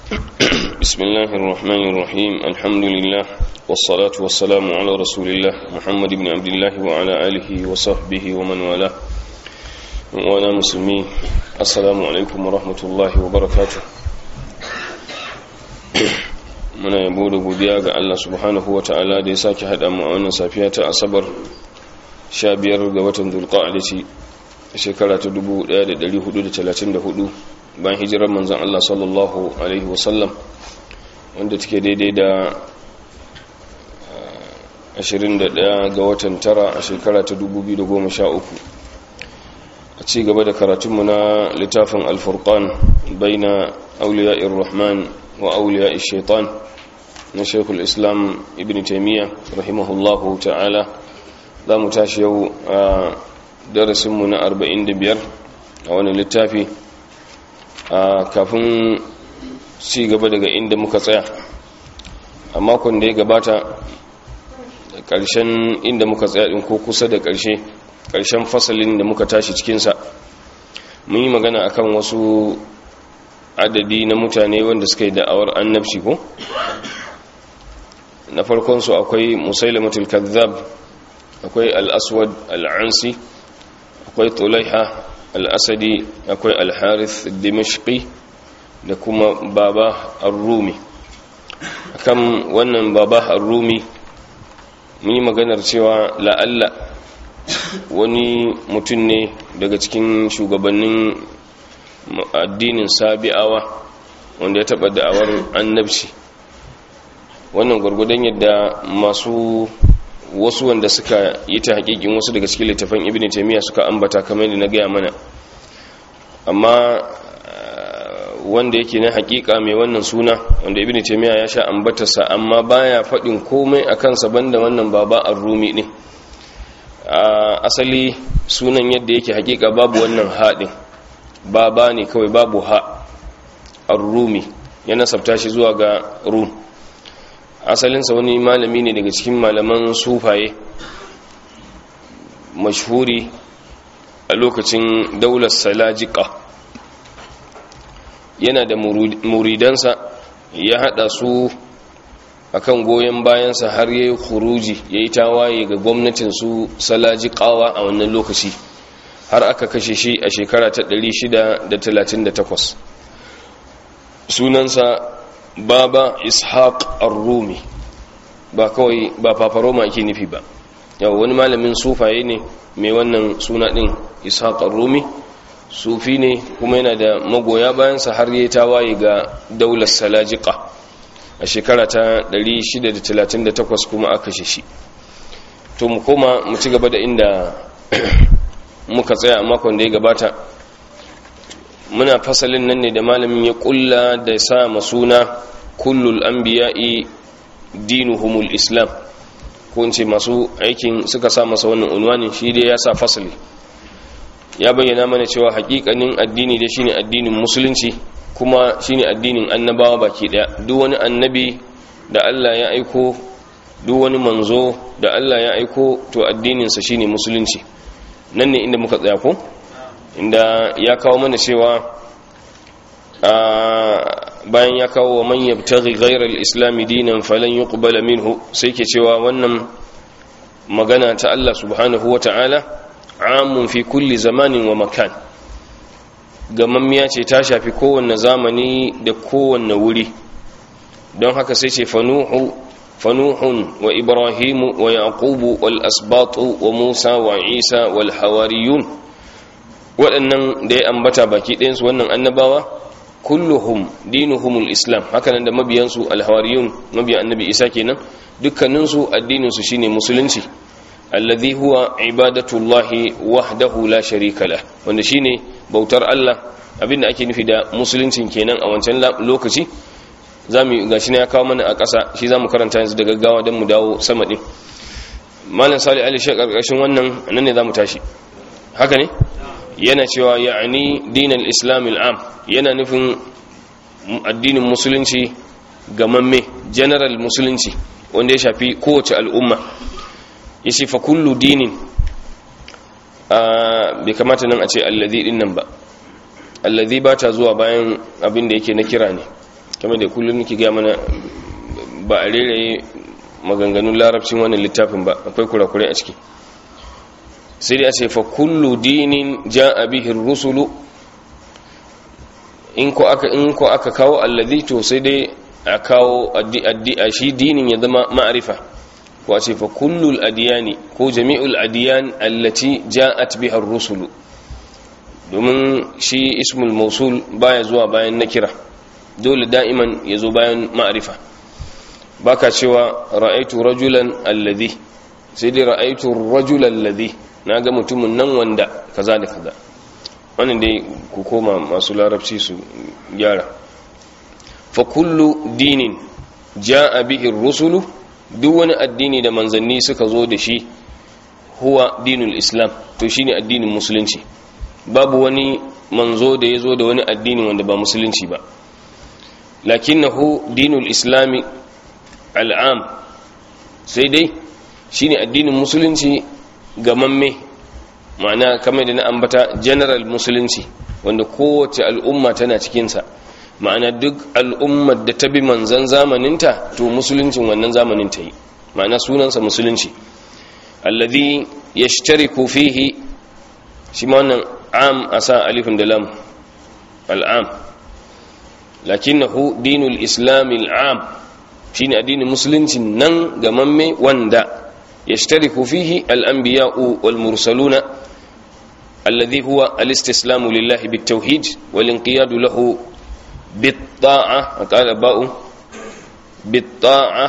بسم الله الرحمن الرحيم الحمد لله والصلاة والسلام على رسول الله محمد بن عبد الله وعلى آله وصحبه ومن والاه وانا مسلمي السلام عليكم ورحمة الله وبركاته muna yabo da godiya ga Allah subhanahu wa ta'ala da ya sake haɗa mu a wannan safiya ta asabar 15 ga watan dulqa'ada ce shekara ta 1434 bayan hijirar manzon Allah sallallahu alaihi wasallam wanda take daidai da 21 ga watan tara a shekara ta 2013 a ci gaba da karatunmu na littafin alfurqan baina auliya'ir rahman wa auliya'ir shaitan na shekul islam ibn taimiyya rahimahullahu ta'ala za mu tashi yau a darasinmu na 45 a wani littafi a kafin ci gaba daga inda muka tsaya a makon da ya gabata ƙarshen inda muka tsaya ɗin ko kusa da ƙarshe ƙarshen fasalin da muka tashi cikinsa mun yi magana akan wasu adadi na mutane wanda suka yi da'awar annabci ko na farkonsu akwai musailamatul kazzab akwai al-aswad al-ansi akwai tulaiha al-asadi akwai al-harith dimashqi da kuma baba ar-rumi akan wannan baba ar-rumi mun yi maganar cewa la'alla wani mutum ne daga cikin shugabannin addinin sabi'awa wanda ya taɓa da'awar annabci wannan gwargwadon yadda masu wasu wanda suka yi ta hakikin wasu daga cikin littafin ibn taymiya suka ambata kamar yadda na gaya mana amma wanda yake na hakika mai wannan suna wanda ibn taymiya ya sha ambatarsa amma baya faɗin komai a kansa banda wannan baba ar-rumi ne asali sunan yadda yake hakika babu wannan haɗin baba ne kawai babu ha ar-rumi ya nasabta shi zuwa ga rum asalinsa wani malami ne daga cikin malaman sufaye mashhuri a lokacin daular salajika yana da muridansa ya hada su akan goyon bayansa har yayi khuruji yayi tawaye ga gwamnatin su salajikawa a wannan lokaci har aka kashe shi a shekara ta 638 sunansa baba ishaq ar-rumi ba kawai ba fafaroma ake nufi ba yau wani malamin sufaye ne mai wannan suna din ishaq ar-rumi sufi ne kuma yana da magoya bayansa har yi tawaye ga daular salajika a shekara ta 638 kuma aka shi to mu koma mu ci gaba da inda muka tsaya a makon da ya gabata muna fasalin nan ne da malamin ya kulla da sa masuna kullul anbiya'i dinuhumul islam ko in ce masu aikin suka sa masa wannan unwanin shi dai ya sa fasali ya bayyana mana cewa hakikanin addini da shine addinin musulunci kuma shine addinin annabawa baki daya duk wani annabi da Allah ya aiko duk wani manzo da Allah ya aiko to addininsa shine musulunci nan ne inda muka tsaya ko inda ya kawo mana cewa bayan ya kawo wa man yabtaghi ghayra al-islam dinan falan yuqbala minhu sai ke cewa wannan magana ta Allah subhanahu wata'ala amun fi kulli zamanin wa makan gamammiya ce ta shafi kowanne zamani da kowanne wuri don haka sai ce fanuhu fanuhun wa ibrahimu wa yaqubu wal asbatu wa musa wa isa wal hawariyun waɗannan da ya ambata baki ɗayansu wannan annabawa kulluhum dinuhumul islam hakanan da mabiyansu alhawariyun mabiyan annabi isa kenan dukkaninsu addininsu shine musulunci alladhi huwa ibadatullahi wahdahu la sharika lah wanda shine bautar Allah abinda ake nufi da musuluncin kenan a wancan lokaci zamu gashi ne ya kawo mana a ƙasa shi zamu karanta yanzu da gaggawa don mu dawo sama din malam salih ali shi karkashin wannan nan ne zamu tashi haka ne yana cewa ya'ani dinal islam al'am yana nufin addinin musulunci gamamme general musulunci wanda ya shafi kowace al'umma ya fa kullu dinin bai kamata nan a ce allazi din nan ba allazi ba ta zuwa bayan abin da yake na kira ne kamar da kullum nake ga mana ba a reraye maganganun larabcin wannan littafin ba akwai kurakurai a ciki sai dai a ce fa kullu dinin ja'a bihi rusulu in ko aka in ko aka kawo alladhi to sai dai a kawo addi a shi dinin ya zama ma'arifa ko a ce fa kullul adiyani ko jami'ul adiyan allati ja'at biha rusulu domin shi ismul mausul baya zuwa bayan nakira dole da'iman ya zo bayan ma'arifa baka cewa ra'aitu rajulan alladhi sai dai ra'aitu rajulan alladhi naga mutumin nan wanda kaza da kaza wannan dai ku koma masu larabci su gyara fa kullu dinin ja'a bihi rusulu duk wani addini da manzanni suka zo da shi huwa dinul islam to shine addinin musulunci babu wani manzo da ya zo da wani addini wanda ba musulunci ba lakinnahu dinul islami al'am sai dai shine addinin musulunci gamamme ma'ana kamar da na ambata general musulunci wanda kowace al'umma tana cikinsa ma'ana duk al'ummar da ta bi manzan zamaninta to musuluncin wannan zamanin ta yi ma'ana sunansa musulunci alladhi yashtariku fihi shi ma wannan am asa alifin da lam al'am lakinnahu dinul islamil am shine addinin musuluncin nan gamamme wanda yashtariku fihi al-anbiya'u wal mursaluna alladhi huwa al-istislamu lillahi bit-tauhid wal inqiyadu lahu bit-ta'a qala ba'u bit-ta'a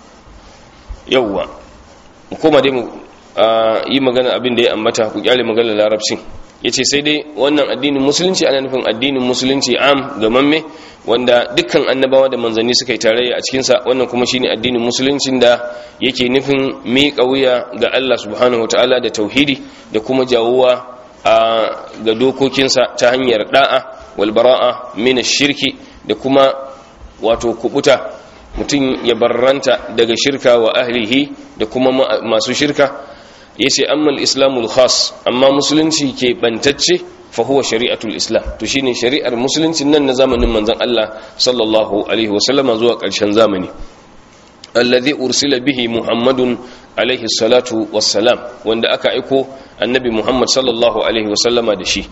yawwa kuma dai mu yi magana abin da ya ambata ku kyale magana larabcin yace sai dai wannan addinin musulunci ana nufin addinin musulunci am gamamme wanda dukkan annabawa da manzanni suka yi tarayya a cikinsa wannan kuma shine addinin musuluncin da yake nufin miƙa wuya ga Allah subhanahu wataala da tauhidi da kuma jawowa a ga dokokinsa ta hanyar da'a wal bara'a min shirki da kuma wato kubuta mutum ya barranta daga shirka wa ahlihi da kuma masu shirka yace amma al-islamul khas amma musulunci ke bantacce fa huwa shari'atul islam to shine shari'ar musulunci nan na zamanin manzon Allah sallallahu alaihi wasallama zuwa ƙarshen zamani alladhi ursila bihi muhammadun alaihi salatu wassalam wanda aka aiko annabi muhammad sallallahu alaihi wasallama da shi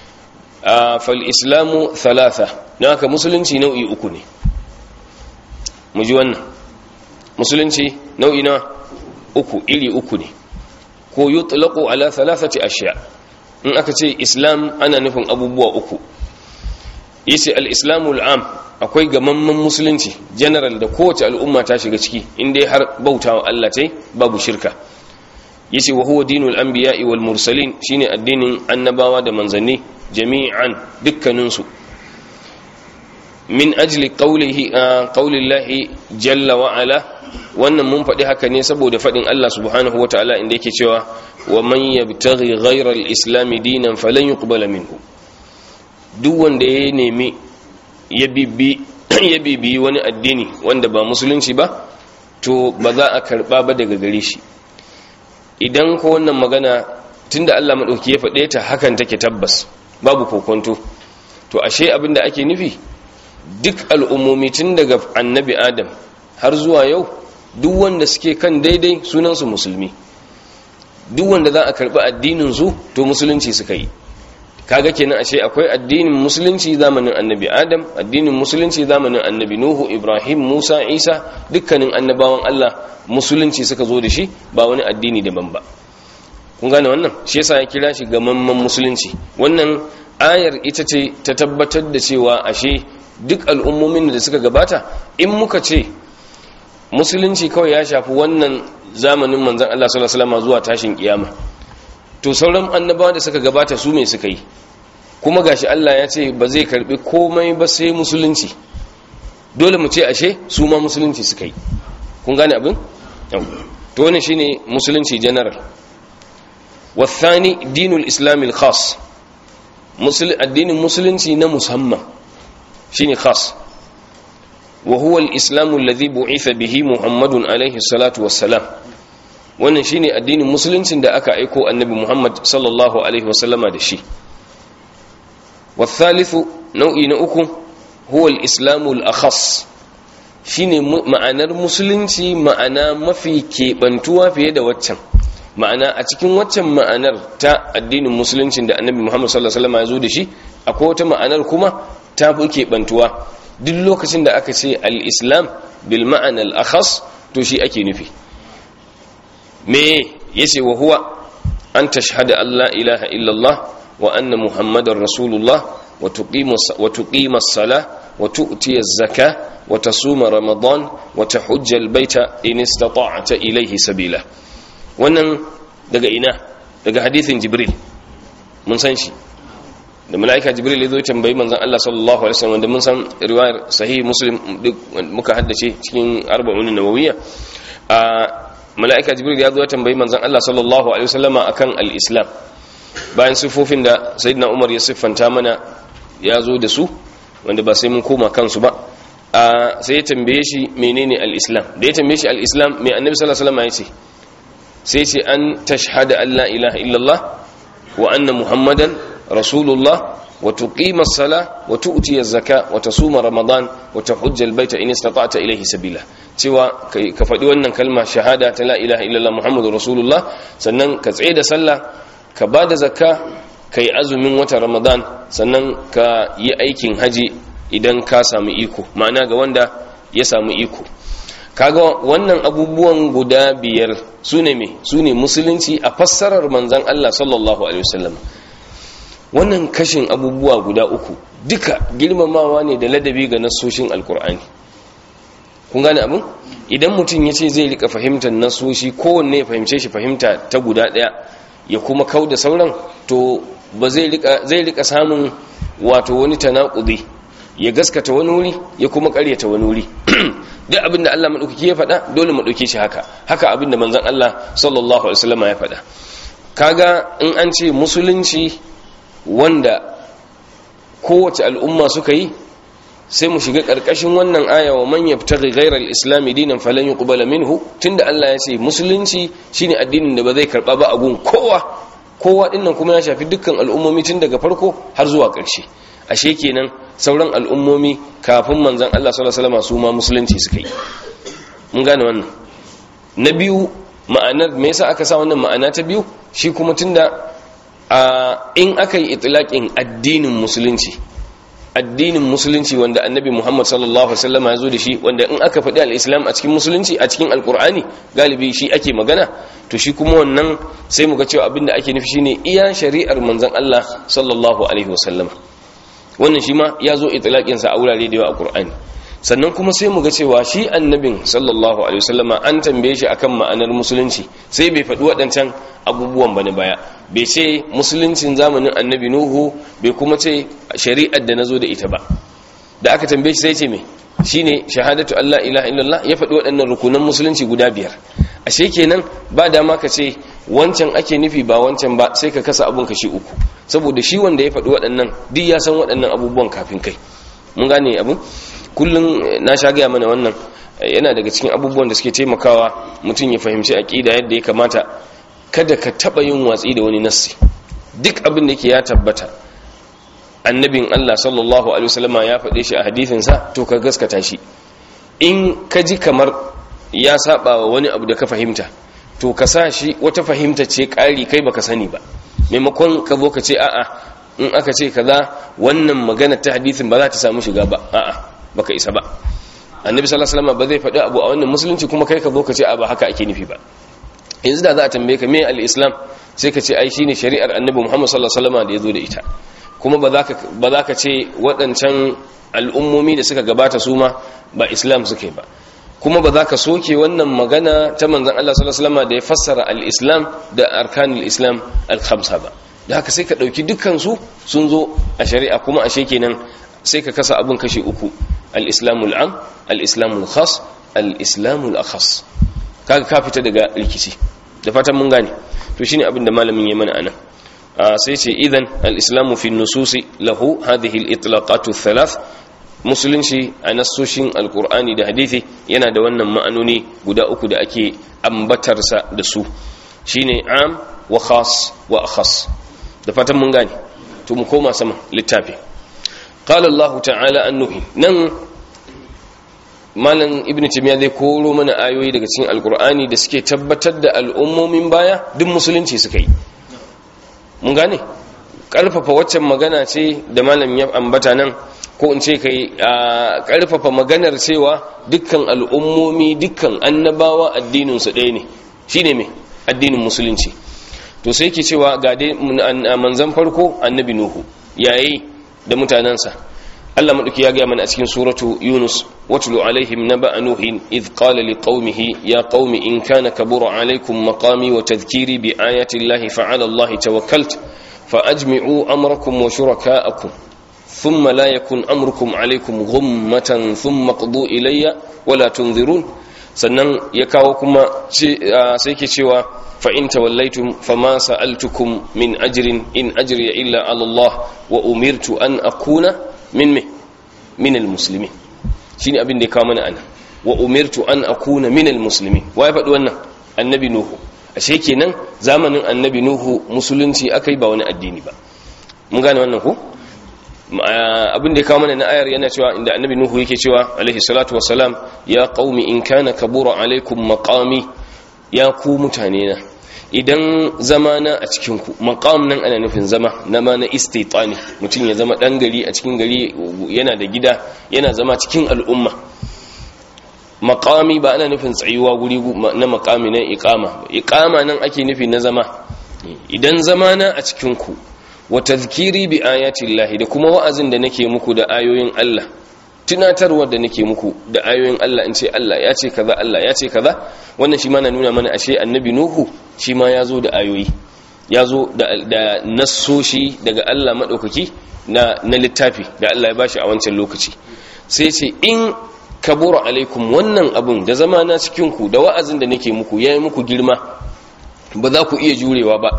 fal islamu thalatha naka musulunci nau'i uku ne mu ji wannan musulunci nau'i na uku iri uku ne ko yutlaqu ala thalathati ashya in aka ce islam ana nufin abubuwa uku yace al-islamu al-am akwai gamamman musulunci general da kowace al'umma ta shiga ciki inda har bautawa Allah tai babu shirka yace wa huwa dinul anbiya'i wal mursalin shine addinin annabawa da manzanni jami'an dukkanin su min ajli qawlihi qawlillahi jalla wa ala wannan mun faɗi haka ne saboda faɗin Allah subhanahu wa ta'ala inda yake cewa wa man yabtaghi ghayra al-islam dinan falan yuqbala minhu duk wanda ya nemi ya bibi ya bibi wani addini wanda ba musulunci ba to ba za a karba ba daga gare shi idan ko wannan magana tunda Allah madauki ya faɗe ta hakan take tabbas babu kokonto to ashe abin da ake nufi duk al'ummomi tun daga annabi adam har zuwa yau duk wanda suke kan daidai sunansu musulmi duk wanda za a karɓi addinin su to musulunci suka yi kaga kenan ashe akwai addinin musulunci zamanin annabi adam addinin musulunci zamanin annabi nuhu ibrahim musa isa dukkanin annabawan allah musulunci suka zo da shi ba wani addini daban ba kun gane wannan shi yasa ya kira shi gamamman musulunci wannan ayar ita ce ta tabbatar da cewa ashe duk al'ummomin da suka gabata in muka ce musulunci kawai ya shafi wannan zamanin manzan Allah sallallahu alaihi wasallam zuwa tashin kiyama to sauran annabawa da suka gabata su me suka yi kuma gashi Allah ya ce ba zai karbi komai ba sai musulunci dole mu ce ashe su ma musulunci suka yi kun gane abin to wannan shine musulunci general والثاني دين الإسلام الخاص الدين المسلم na musamman shine khas wa huwa al-islam alladhi bu'itha bihi muhammadun alayhi salatu wassalam wannan shine addinin musuluncin da aka aiko annabi muhammad sallallahu alaihi wasallama da shi والثالث nau'i na uku huwa al-islamu al-akhas shine ma'anar musulunci ma'ana mafi keɓantuwa fiye da waccan ma'ana a cikin waccan ma'anar ta addinin musuluncin da annabi muhammad sallallahu alaihi wasallam ya zo da shi akwai wata ma'anar kuma ta fi keɓantuwa duk lokacin da aka ce al-islam bil ma'ana al-akhas to shi ake nufi me yace wa huwa an tashhada an la ilaha illallah wa anna muhammadar rasulullah wa tuqima as-salah wa tu'ti az-zakah wa tasuma ramadan wa tahujja al-baita in istata'ta ilayhi sabila wannan daga ina daga hadithin jibril mun san shi da mala'ika jibril ya zo tambayi manzon Allah sallallahu alaihi wasallam da mun san riwayar sahih muslim duk muka haddace cikin arba'un nawawiyya a mala'ika jibril ya zo tambayi manzon Allah sallallahu alaihi wasallama akan al-islam bayan sifofin da sayyidina umar ya siffanta mana ya zo da su wanda ba sai mun koma kansu ba a sai ya tambaye shi menene al-islam da ya tambaye shi al-islam mai annabi sallallahu alaihi wasallama ya ce sai ce an tashhada an la ilaha illallah wa anna muhammadan rasulullah wa tuqima as-sala wa tu'ti az-zaka wa tasuma ramadan wa tahujja al-baita in istata'ta ilayhi sabila cewa ka faɗi wannan kalma shahada ta la ilaha illallah muhammadur rasulullah sannan ka tsaye da sallah ka bada zakka kai azumin wata ramadan sannan ka yi aikin haji idan ka samu iko ma'ana ga wanda ya samu iko kaga wannan abubuwan guda biyar su ne me su ne musulunci a fassarar manzan Allah sallallahu alaihi wasallam wannan kashin abubuwa guda uku duka girmamawa ne da ladabi ga nassoshin alkur'ani kun gane abin idan mutum ya ce zai rika fahimtar nassoshi kowanne ya fahimce shi fahimta ta guda daya ya kuma kau da sauran to ba zai rika samun wato wani tanakudi ya gaskata wani wuri ya kuma karyata wani wuri duk abin da Allah maɗaukaki ya faɗa dole mu ɗauke shi haka haka abin da manzon Allah sallallahu alaihi wasallam ya faɗa kaga in an ce musulunci wanda kowace al'umma suka yi sai mu shiga ƙarƙashin wannan aya wa man yabtaghi ghayra al-islam dinan falan yuqbala minhu tunda Allah ya ce musulunci shine addinin da ba zai karba ba a gun kowa kowa dinnan kuma ya shafi dukkan al'ummomi tun daga farko har zuwa ƙarshe ashe kenan sauran al'ummomi kafin manzan Allah sallallahu alaihi wasallam su ma musulunci suka yi mun gane wannan na biyu ma'anar me yasa aka sa wannan ma'ana ta biyu shi kuma tunda in aka yi itlaqin addinin musulunci addinin musulunci wanda annabi Muhammad sallallahu alaihi wasallam ya zo da shi wanda in aka faɗi al-islam a cikin musulunci a cikin alqur'ani galibi shi ake magana to shi kuma wannan sai mu ga cewa abinda ake nufi shine iya shari'ar manzon Allah sallallahu alaihi wasallam wannan shi ma ya zo itilaƙinsa a wurare da yawa a ƙur'ani sannan kuma sai mu ga cewa shi annabin sallallahu alaihi wasallama an tambaye shi akan ma'anar musulunci sai bai faɗi waɗancan abubuwan bane baya bai ce musuluncin zamanin annabi nuhu bai kuma ce shari'ar da nazo da ita ba da aka tambaye shi sai ce me shine shahadatu Allah ilaha illallah ya faɗi waɗannan rukunan musulunci guda biyar ashe kenan ba dama ka ce wancan ake nufi ba wancan ba sai ka kasa abun kashi uku saboda shi wanda ya faɗi waɗannan duk ya san waɗannan abubuwan kafin kai mun gane abin kullum na sha gaya mana wannan yana daga cikin abubuwan da suke taimakawa mutum ya fahimci aƙida yadda ya kamata kada ka taɓa yin watsi da wani nassi duk abin da yake ya tabbata annabin Allah sallallahu alaihi wasallama ya faɗe shi a hadisinsa to ka gaskata shi in ka ji kamar ya saba wa wani abu da ka fahimta to ka sa shi wata fahimta ce ƙari kai baka sani ba maimakon ka zo ka ce a'a in aka ce kaza wannan magana ta hadisin ba za ta samu shiga ba a'a baka isa ba annabi sallallahu alaihi wasallam ba zai faɗi abu a wannan musulunci kuma kai ka zo ka ce a ba haka ake nufi ba yanzu da za a tambaye ka me al-islam sai ka ce ai shine shari'ar annabi Muhammad sallallahu alaihi wasallam da ya zo da ita kuma ba za ka ba za ka ce waɗancan al'ummomi da suka gabata su ma ba islam suke ba kuma ba za ka soke wannan magana ta manzan Allah sallallahu alaihi wasallam da ya fassara al-islam da arkanul islam al-khamsa ba da haka sai ka dauki dukkan su sun zo a shari'a kuma ashe kenan sai ka kasa abun kashi uku al-islamul am al-islamul khas al-islamul akhas kaga ka fita daga rikici da fatan mun gane to shine abin da malamin ya mana anan sai ce idan al-islamu fi nususi lahu hadhihi al-itlaqatu thalath musulunci a nassoshin alkur'ani da hadithi yana da wannan ma'anoni guda uku da ake ambatarsa da su shine am wa khas wa akhas da fatan mun gane to mu koma sama littafi qala Allah ta'ala annuhi nan malam ibnu timiya zai koro mana ayoyi daga cikin alkur'ani da suke tabbatar da al'ummomin baya duk musulunci suka yi mun gane karfafa waccan magana ce da malam ya ambata nan ko in ce kai a karfafa maganar cewa dukkan al'ummomi dukkan annabawa addinin su ɗaya ne shine me addinin musulunci to sai ke cewa ga dai manzan farko annabi nuhu yayi da mutanansa Allah maɗauki ya gaya mana a cikin suratu Yunus watlu alaihim naba'a nuhin idh qala liqaumihi ya qaumi in kana kabura alaikum maqami wa tadhkiri bi ayati llahi fa'ala allahi tawakkalt fa ajmi'u amrakum wa shuraka'akum thumma la yakun amrukum alaikum ghummatan thumma qdu ilayya wa la tunzirun sannan ya kawo kuma sai ke cewa fa in tawallaytum fama sa'altukum min ajrin in ajriya illa ala Allah wa umirtu an akuna min me min almuslimin shine abin da ya kawo mana ana wa umirtu an akuna min almuslimin wai faɗi wannan annabi nuhu ashe kenan zamanin annabi nuhu musulunci akai ba wani addini ba mun gane wannan ko abin da ya kawo mana na ayar yana cewa inda annabi nuhu yake cewa alaihi salatu wassalam ya qaumi in kana kabura alaikum maqami ya ku mutane na idan zamana a cikinku maqam nan ana nufin zama na ma na istitani mutum ya zama dan gari a cikin gari yana da gida yana zama cikin al'umma maqami ba ana nufin tsayuwa guri na maqami na iqama iqama nan ake nufi na zama idan zamana a cikinku wa tazkiri bi ayati llahi da kuma wa'azin da nake muku da ayoyin Allah tunatarwar da nake muku da ayoyin Allah in ce Allah ya ce kaza Allah ya ce kaza wannan shi ma na nuna mana ashe annabi nuhu shi ma ya zo da ayoyi ya zo da nassoshi daga Allah maɗaukaki na na littafi da Allah ya bashi a wancan lokaci sai ce in kabura alaikum wannan abun da zama na cikin ku da wa'azin da nake muku yayi muku girma ba za ku iya jurewa ba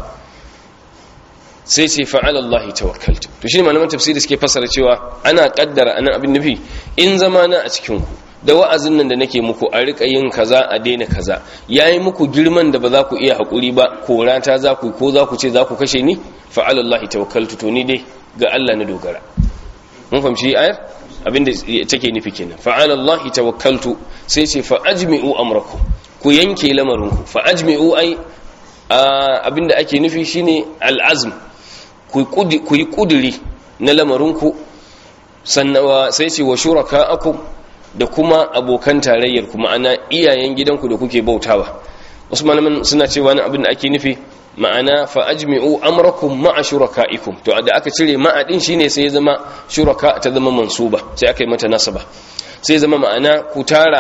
sai ce fa'ala Allah tawakkaltu to shi malaman tafsiri suke fasara cewa ana kaddara anan abin nufi in zamana a cikin ku da wa'azin nan da nake muku a rika yin kaza a daina kaza yayi muku girman da ba za ku iya hakuri ba korata za ku ko za ku ce za ku kashe ni fa'ala Allah tawakkaltu to ni dai ga Allah na dogara mun fahimci ayar abinda take nufi kenan fa'ala Allah tawakkaltu sai ce fa ajmi'u amrakum ku yanke lamarinku fa ajmi'u ai abinda ake nufi shine al'azm ku yi kuduri na lamarinku sannan sai ce wa shuraka aku da kuma abokan tarayyar kuma ana iyayen gidanku da kuke bautawa wasu malaman suna cewa na abin da ake nufi ma'ana fa ajmi'u amrakum ma'a shurakaikum to da aka cire ma'a din shine sai ya zama shuraka ta zama mansuba sai aka yi mata nasaba sai ya zama ma'ana ku tara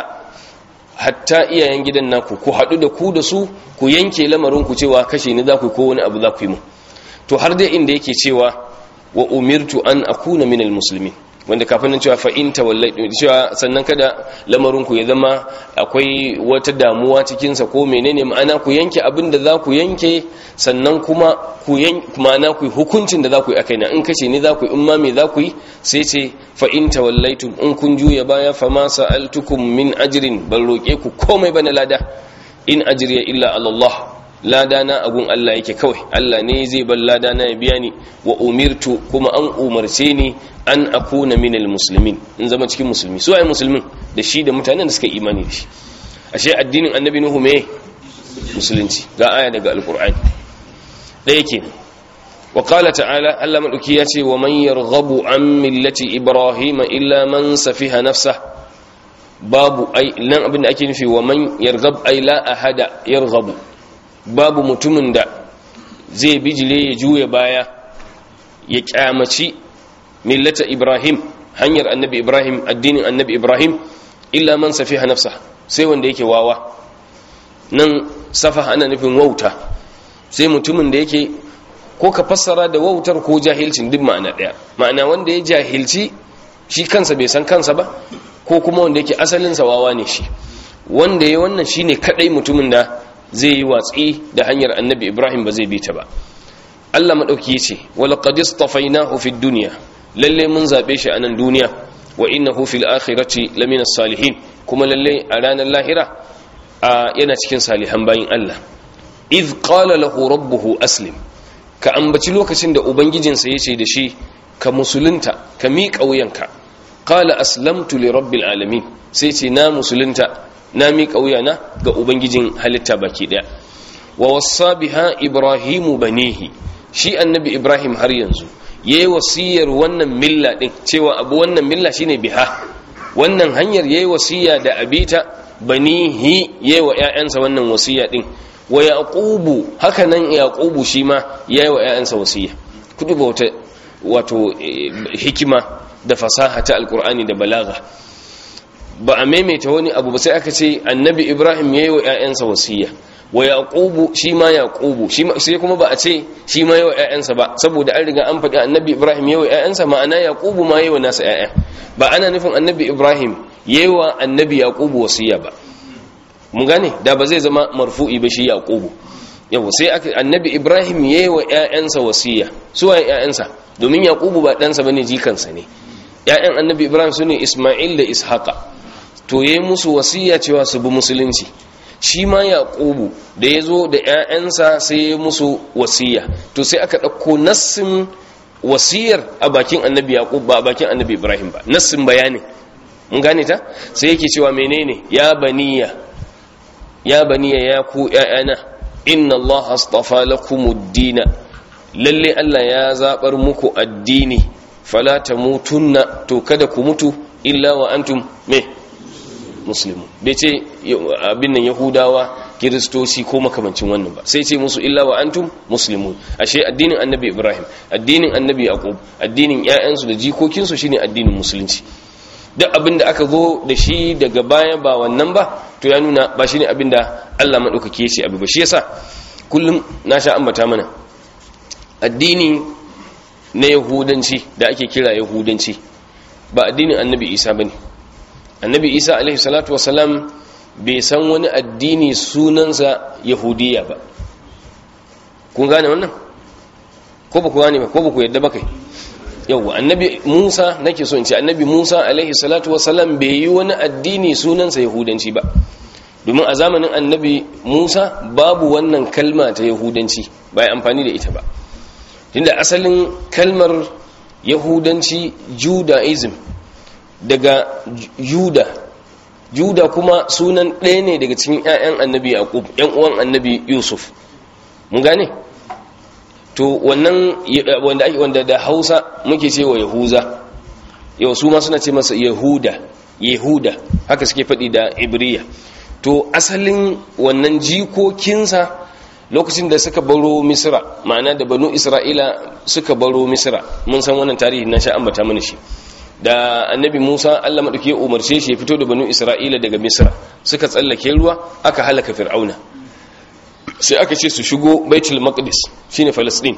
hatta iyayen gidan naku ku haɗu da ku da su ku yanke lamarin ku cewa kashe ni za ku ko wani abu za ku yi mu to har dai inda yake cewa wa umirtu an akuna minal muslimin wanda kafin nan cewa fa in tawallai cewa sannan kada lamarin ku ya zama akwai wata damuwa cikin sa ko menene ma'ana ku yanke abin da za ku yanke sannan kuma ku yanke ma'ana ku hukuncin da za ku yi akai na in kashe ni za ku yi in ma me za ku yi sai ce fa in tawallaitum in kun juya baya fa ma sa'altukum min ajrin ban roke ku komai bana lada in ajriya illa ala Allah ladana agun Allah yake kawai Allah ne zai bar ladana ya biya ni wa umirtu kuma an umarce ni an akuna minal muslimin in zama cikin musulmi su ai musulmin da shi da mutanen da suka imani da shi ashe addinin annabi nuhu me musulunci ga aya daga alqur'ani ɗaya kenan wa qala ta'ala Allah madauki ya ce wa man yarghabu an millati ibrahima illa man safiha nafsa babu ai nan abin da ake nufi wa man yarghab ai la ahada yarghabu babu mutumin da zai bijile ya juya baya ya kyamaci millata ibrahim hanyar annabi ibrahim addinin annabi ibrahim illa man safiha nafsa sai wanda yake wawa nan safa ana nufin wauta sai mutumin da yake ko ka fassara da wautar ko jahilcin duk ma'ana daya ma'ana wanda ya jahilci shi kansa bai san kansa ba ko kuma wanda yake asalinsa wawa ne shi wanda ya wannan shine kadai mutumin da zai yi watsi da hanyar annabi ibrahim ba zai bi ta ba allah maɗauki ya ce walaƙad istafainahu fid duniya lalle mun zaɓe shi a nan duniya wa innahu fil akhirati lamina salihin kuma lalle a ranar lahira a yana cikin salihan bayin allah iz qala lahu rabbuhu aslim ka ambaci lokacin da ubangijinsa ya ce da shi ka musulunta ka miƙa wuyanka qala aslamtu li rabbil alamin sai ce na musulunta na miƙa wuyana ga ubangijin halitta baki daya wa wassa biha ibrahimu banihi shi annabi ibrahim har yanzu yayi wasiyar wannan milla din cewa abu wannan milla shine biha wannan hanyar yayi wasiya da abita banihi yayi wa ƴaƴansa wannan wasiya din wa yaqubu haka nan yaqubu shi ma yayi wa ƴaƴansa wasiya kudu bauta wato hikima da fasaha ta alqur'ani da balaga ba a maimaita wani abu ba sai aka ce annabi ibrahim yayi wa ƴaƴansa wasiya wa yaqubu shi ma yaqubu shi sai kuma ba a ce shi ma yawa ƴaƴansa ba saboda an riga an faɗi annabi ibrahim yawa ƴaƴansa ma'ana yaqubu ma yawa nasa ƴaƴa ba ana nufin annabi ibrahim yawa annabi yaqubu wasiya ba mun gane da ba zai zama marfu'i ba shi yaqubu yawa sai aka annabi ibrahim yawa ƴaƴansa wasiya su waye ƴaƴansa domin yaqubu ba ɗansa bane jikansa ne ƴaƴan annabi ibrahim sune isma'il da ishaqa to yayi musu wasiya cewa su bi musulunci shi ma yaqubu da ya zo da 'ya'yansa sai ya musu wasiya to sai aka ɗauko nassin wasiyar a bakin annabi yaqub ba a bakin annabi ibrahim ba nassin bayanin mun gane ta sai yake cewa menene ya baniya ya baniya ya ku 'ya'yana inna allaha astafa lakumud-dina lalle Allah ya zabar muku addini fala tamutunna to kada ku mutu illa wa antum me muslimu bai ce abin nan yahudawa kiristoci ko makamancin wannan ba sai ce musu illa wa antum muslimun ashe addinin annabi ibrahim addinin annabi yaqub addinin ƴaƴansu da jikokinsu shine addinin musulunci duk abin da aka zo da shi daga baya ba wannan ba to ya nuna ba shine abin da Allah madaukake ya ce abu ba shi yasa kullum na sha ambata mana addini na yahudanci da ake kira yahudanci ba addinin annabi isa bane annabi isa alaihi salatu wasalam bai san wani addini sunansa yahudiya ba kun gane wannan ko ba ku gane ba ko ba ku yadda ba kai yau annabi musa nake so in ce annabi musa alaihi salatu wasalam bai yi wani addini sunansa yahudanci ba domin a zamanin annabi musa babu wannan kalma ta yahudanci ba ya amfani da ita ba tunda asalin kalmar yahudanci judaism daga juda juda kuma sunan ɗaya ne daga cikin 'ya'yan annabi yaqub 'yan uwan annabi yusuf mun gane to wannan wanda ake wanda da hausa muke cewa yahuza yau su ma suna ce masa yahuda yahuda haka suke faɗi da ibriya to asalin wannan jikokinsa lokacin da suka baro misra ma'ana da banu isra'ila suka baro misra mun san wannan tarihi na sha ambata mana shi da annabi musa allah maɗauki ya umarce shi ya fito da banu isra'ila daga misra suka tsallake ruwa aka halaka fir'auna sai aka ce su shigo baitul maqdis shine falastin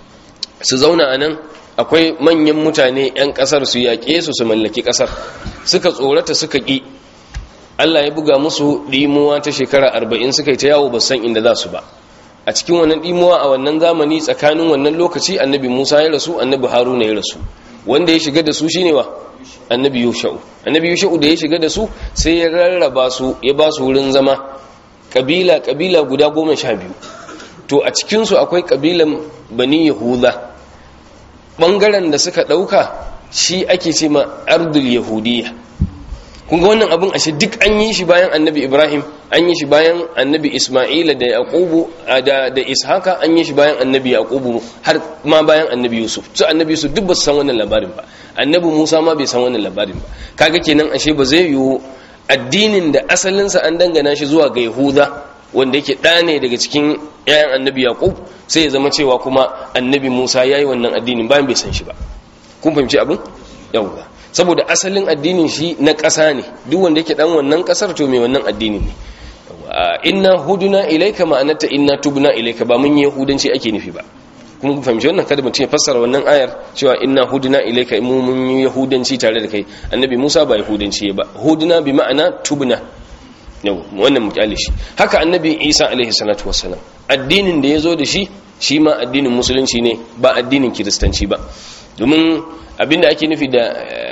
su zauna a nan akwai manyan mutane 'yan ƙasar su yaƙe su su mallaki ƙasar suka tsorata suka ƙi allah ya buga musu ɗimuwa ta shekara arba'in suka yi ta yawo ba san inda za su ba a cikin wannan ɗimuwa a wannan zamani tsakanin wannan lokaci annabi musa ya rasu annabi haruna ya rasu wanda ya shiga da su shine wa annabi yusha'u annabi yusha'u da ya shiga da su sai ya rarraba su ya ba su wurin zama kabila kabila guda goma sha biyu to a cikinsu akwai kabilan bani yahuda ɓangaren da suka ɗauka shi ake ce ma ardul yahudiyya kun ga wannan abin ashe duk an yi shi bayan annabi ibrahim an yi shi bayan annabi isma'ila da yaqubu da da ishaka an yi shi bayan annabi yaqubu har ma bayan annabi yusuf su annabi yusuf duk ba su san wannan labarin ba annabi musa ma bai san wannan labarin ba kaga kenan ashe ba zai yiwu addinin da asalinsa an dangana shi zuwa ga yahuda wanda yake ɗa ne daga cikin 'ya'yan annabi yaqub sai ya zama cewa kuma annabi musa ya yi wannan addinin bayan bai san shi ba kun fahimci abin yawwa saboda asalin addinin shi na ƙasa ne duk wanda yake dan wannan ƙasar to mai wannan addinin ne inna huduna ilaika ma'anata inna tubna ilaika ba mun yahudanci ake nufi ba kuma ku fahimci wannan kada mutum ya fassara wannan ayar cewa inna huduna ilaika mu mun yahudanci tare da kai annabi Musa ba yahudanci ba huduna bi ma'ana tubna yau wannan mu kyale shi haka annabi Isa alaihi salatu wassalam addinin da yazo da shi shi ma addinin musulunci ne ba addinin kiristanci ba domin abinda ake nufi da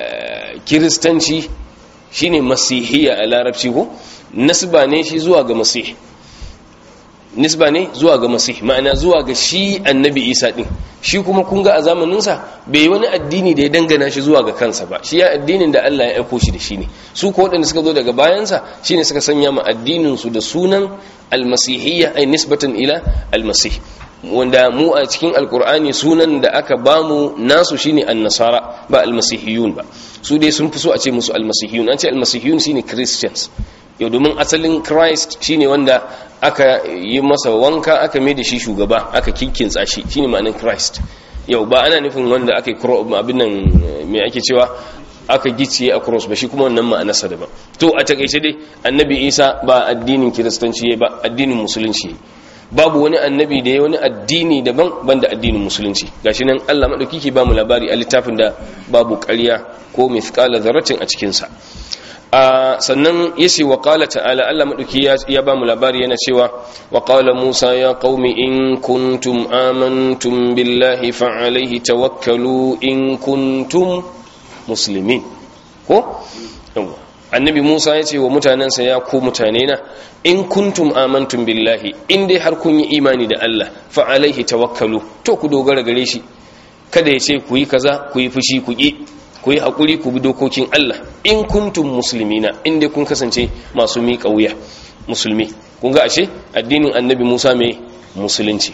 kiristanci shine masihiyya a larabci ko nasba ne shi zuwa ga masih nisba ne zuwa ga masih ma'ana zuwa ga shi annabi isa din shi kuma kun ga a zamaninsa bai wani addini da ya dangana shi zuwa ga kansa ba shi ya addinin da Allah ya aiko shi da shi ne su ko waɗanda suka zo daga bayansa shine suka sanya ma addinin su da sunan almasihiyya ay nisbatan ila almasih wanda mu a cikin alkur'ani sunan da aka bamu nasu shine annasara ba almasihiyun ba su dai sun fi so a ce musu almasihiyun an ce almasihiyun shine christians yau domin asalin christ shine wanda aka yi masa wanka aka mai da shi shugaba aka kinkinsa shi shine ma'anin christ yau ba ana nufin wanda aka yi abin nan mai ake cewa aka gicciye a cross ba shi kuma wannan ma'anarsa daban to a takaice dai annabi isa ba addinin kiristanci ba addinin musulunci babu wani annabi da ya wani addini daban banda addinin musulunci gashi nan Allah madauki ke bamu labari a littafin da babu ƙarya ko mithqala dharratin a cikin sa sannan yace wa qala ta'ala Allah madauki ya bamu labari yana cewa wa qala Musa ya qaumi in kuntum amantum billahi fa alayhi tawakkalu in kuntum muslimin ko annabi Musa ya ce wa mutanensa ya ku mutane na in kuntum amantum billahi in dai har kun yi imani da Allah fa alaihi tawakkalu to ku dogara gare shi kada ya ce ku yi kaza ku yi fushi ku ki ku yi hakuri ku bi dokokin Allah in kuntum muslimina in dai kun kasance masu miƙa wuya musulmi kun ga ashe addinin annabi Musa mai musulunci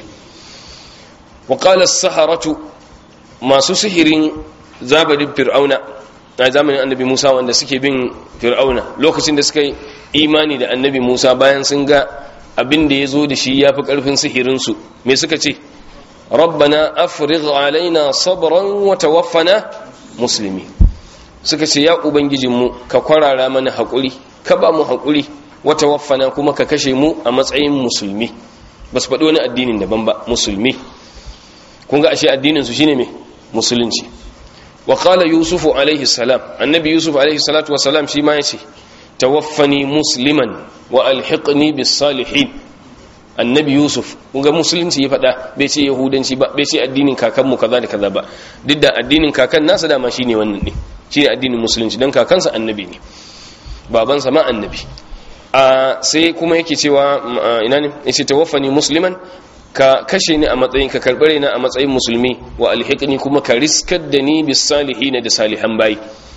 wa qala as-saharatu masu sihirin zabadin fir'auna a zamanin annabi Musa wanda suke bin fir'auna lokacin da suka yi imani da annabi Musa bayan sun ga abin da ya zo da shi ya fi ƙarfin sihirinsu me suka ce rabbana afrigh alaina sabran wa tawaffana musulmi suka ce ya ubangijinmu ka kwarara mana haƙuri ka ba mu haƙuri wa tawaffana kuma ka kashe mu a matsayin musulmi ba su faɗi wani addinin daban ba musulmi kun ga ashe addinin su shine me musulunci wa qala yusufu alaihi salam annabi yusuf alaihi salatu wassalam shi ma yace tawaffani musliman wa alhiqni bis salihin annabi yusuf kun ga musulunci ya faɗa bai ce yahudanci ba bai ce addinin kakanmu kaza da kaza ba duk da addinin kakan nasa dama shine wannan ne shine addinin musulunci dan kakansa annabi ne babansa ma annabi a sai kuma yake cewa ina ne yace tawaffani musliman ka kashe ni a matsayin ka karbare ni a matsayin musulmi wa alhiqni kuma ka riskar da ni bis salihin da salihan bayi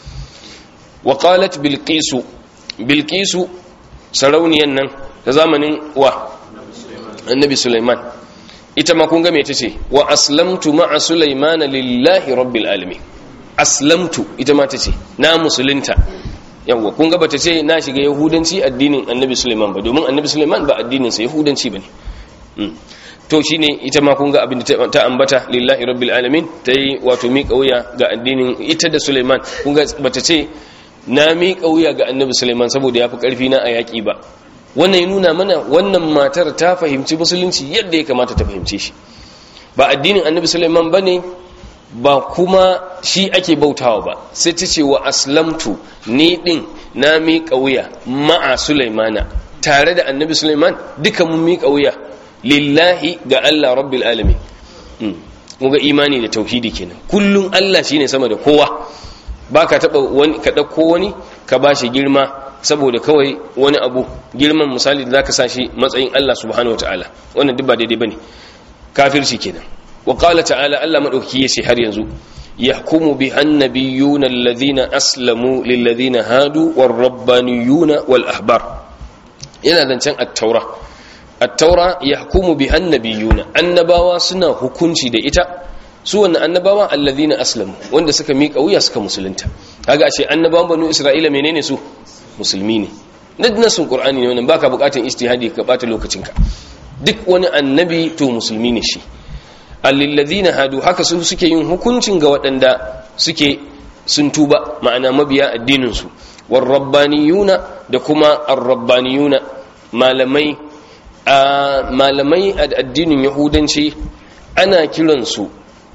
wa qalat bilqisu bilqisu sarauniyan nan ta zamanin wa annabi sulaiman ita ma kun ga me tace wa aslamtu ma'a sulaiman lillahi rabbil alamin aslamtu ita ma tace na musulunta yawa kun ga bata ce na shiga yahudanci addinin annabi sulaiman ba domin annabi sulaiman ba addinin sa yahudanci bane to shine ita ma kun ga abin da ta ambata lillahi rabbil alamin tayi wato mi kauya ga addinin ita da sulaiman kun ga bata ce na mi kauya ga annabi sulaiman saboda yafi karfi na a yaki ba wannan ya nuna mana wannan matar ta fahimci musulunci yadda ya kamata ta fahimce shi ba addinin annabi sulaiman ba ne ba kuma shi ake bautawa ba sai ta ce wa aslamtu ni din na miƙa wuya ma'a sulaimana tare da annabi sulaiman duka mun miƙa wuya lillahi ga allah rabbil alamin ga imani da tauhidi kenan kullum allah shine sama da kowa ba ka taɓa wani ka ɗauko wani ka ba shi girma saboda kawai wani abu girman misali da zaka sa shi matsayin Allah subhanahu wataala wannan duk ba daidai bane kafirci kenan wa qala ta'ala Allah madaukaki yace har yanzu yahkumu bi annabiyuna alladhina aslamu lil ladina hadu war rabbaniyuna wal ahbar yana zancen at-taura at-taura yahkumu bi annabiyuna annabawa suna hukunci da ita su wannan annabawa alladhina aslamu wanda suka miƙa wuya suka musulunta kaga ashe annabawan banu isra'ila menene su musulmi ne nasin qur'ani ne wannan baka bukatun ijtihadi ka bata lokacinka duk wani annabi to musulmi ne shi alladhina hadu haka su suke yin hukuncin ga waɗanda suke sun tuba ma'ana mabiya addinin su war rabbaniyuna da kuma ar-rabbaniyuna malamai a malamai a addinin yahudanci ana kiransu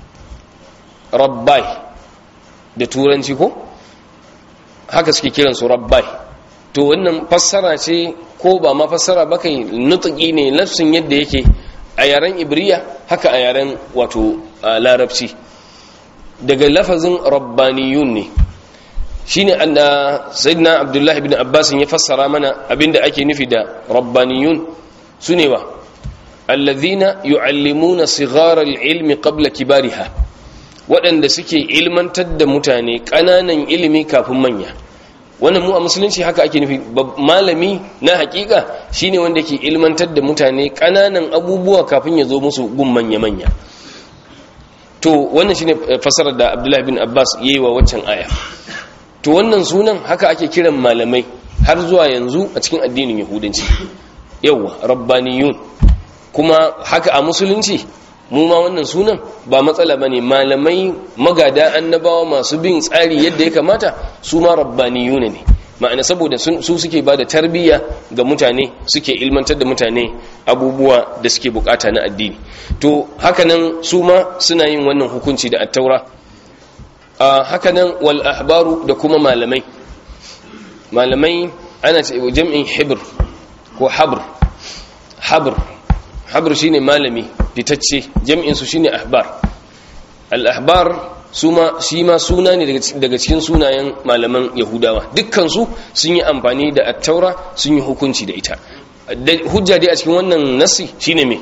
rabbai da turanci ko haka suke kiransu rabbai to wannan fassara ce ko ba ma fassara ba kai nutuki ne lafsin yadda yake a yaren ibriya haka a yaren wato larabci daga lafazin rabbaniyun ne shine anna sayyidina abdullahi ibn abbas ya fassara mana abinda ake nufi da rabbaniyun sune wa alladhina yu'allimuna sighara al-ilmi qabla kibariha waɗanda suke ilmantar da mutane ƙananan ilimi kafin manya wannan mu a musulunci haka ake nufi malami na hakika shine wanda ke ilmantar da mutane ƙananan abubuwa kafin ya zo musu gun manya-manya to wannan shine fasarar da abdullahi bin abbas ya yi wa waccan aya to wannan sunan haka ake kiran malamai har zuwa yanzu a cikin addinin yahudanci yawwa rabbaniyun kuma haka a musulunci mu ma wannan sunan ba matsala ba ne malamai magada annabawa masu bin tsari yadda ya kamata su ma rabbaniyuna ne ma'ana saboda su suke ba da tarbiyya ga mutane suke ilmantar da mutane abubuwa da suke bukata na addini to hakanan su ma suna yin wannan hukunci da attaura hakanan wal ahbaru da kuma malamai malamai ana ce jam'in hibr ko habr habr habr shine malami fitacce jam'in su shine ahbar al ahbar suma shi ma suna ne daga cikin sunayen malaman yahudawa dukkansu sun yi amfani da attaura sun yi hukunci da ita hujja dai a cikin wannan nasi shine me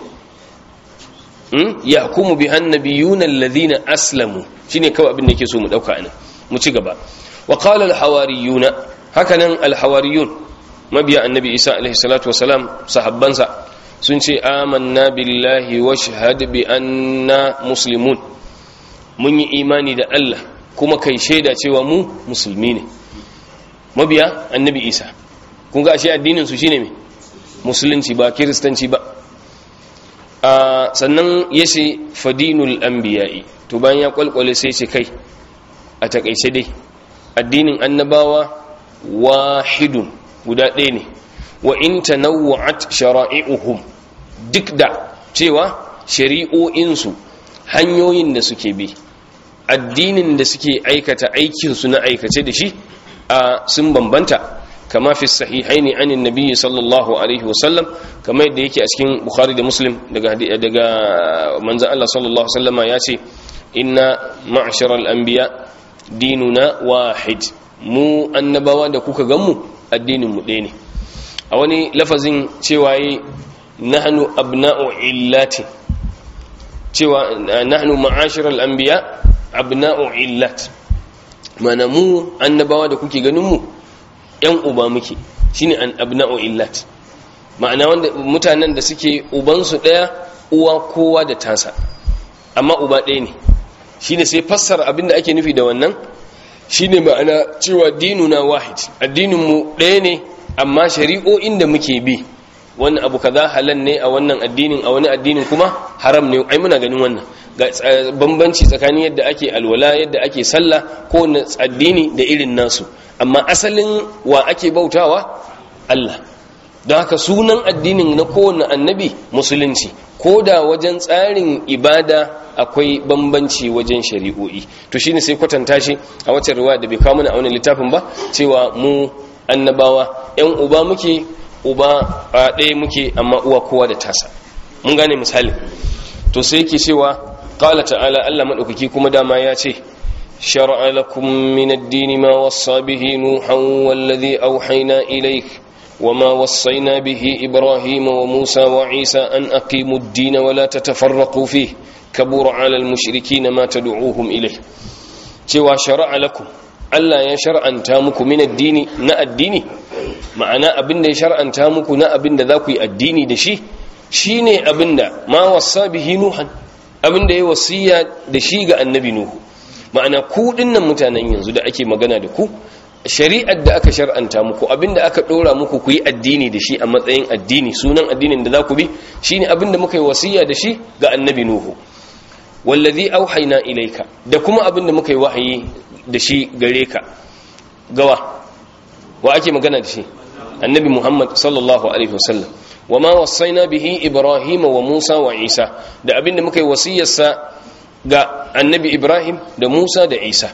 ya hukumu bi annabiyuna alladhina aslamu shine kawai abin da yake so mu dauka anan mu ci gaba wa qala al hawariyuna hakanan al hawariyun mabiya annabi isa alaihi salatu wasalam sahabbansa sun ce amanna billahi wa shahad bi anna muslimun mun yi imani da Allah kuma kai shaida cewa mu musulmi ne mabiya annabi isa kun ga ashe addinin su shine me musulunci ba kiristanci ba a sannan yace fadinul anbiya'i to bayan ya kwalkwale sai ce kai a takaice dai addinin annabawa wahidun guda ɗaya ne wa in tanawwa'at shara'i'uhum duk da cewa shari'o'insu hanyoyin da suke bi addinin da suke aikata aikinsu na aikace da shi a sun bambanta kama fi sahihaini anin nabiyyi sallallahu alaihi wasallam kama yadda yake a cikin bukhari da muslim daga daga manzon Allah sallallahu alaihi wasallama ya ce inna ma'sharal anbiya dinuna wahid mu annabawa da kuka ganmu addinin mu ɗaya ne a wani lafazin cewa yi nahnu abna'u illati cewa nahnu ma'ashiral anbiya abna'u illat mana mu annabawa da kuke ganin mu yan uba muke shine an abna'u illat ma'ana wanda mutanen da suke uban su daya uwa kowa da tasa amma uba ɗaya ne shine sai fassara abinda ake nufi da wannan shine ma'ana cewa dinuna wahid addinin mu ɗaya ne amma shari'o'in da muke bi wani abu kaza halal ne a wannan addinin a wani addinin kuma haram ne ai muna ganin wannan ga bambanci tsakanin yadda ake alwala yadda ake sallah ko na addini da irin nasu amma asalin wa ake bautawa Allah don haka sunan addinin na kowane annabi musulunci ko da wajen tsarin ibada akwai bambanci wajen shari'o'i to shine sai kwatanta shi a wacce riwaya da bai kawo mana a wani littafin ba cewa mu annabawa yan uba muke uba a ɗaya muke amma uwa kowa da tasa mun gane misali to sai yake cewa qala ta'ala Allah madaukaki kuma dama ya ce shar'a lakum min ad-din ma wassa bihi nuhan wallazi awhayna ilayk وما وصينا به إبراهيم وموسى وعيسى أن أقيموا الدين ولا تتفرقوا فيه كبر على المشركين ما تدعوهم إليه cewa shara'a lakum Allah ya shar'anta muku min addini na addini ma'ana abinda ya shar'anta muku na abinda za ku yi addini da shi shine abinda ma wasa bihi nuhan abinda ya wasiya da shi ga annabi nuhu ma'ana ku dinnan mutanen yanzu da ake magana da ku shari'ar da aka shar'anta muku abinda aka dora muku ku yi addini da shi a matsayin addini sunan addinin da za ku bi shine abinda muka yi wasiya da shi ga annabi nuhu wallazi auhayna ilayka da kuma abinda muka yi wahayi da shi gare ka gawa wa ake magana da shi annabi muhammad sallallahu alaihi wasallam wa ma wasaina bihi ibrahim wa musa wa isa da abinda muka yi wasiyarsa ga annabi ibrahim da musa da isa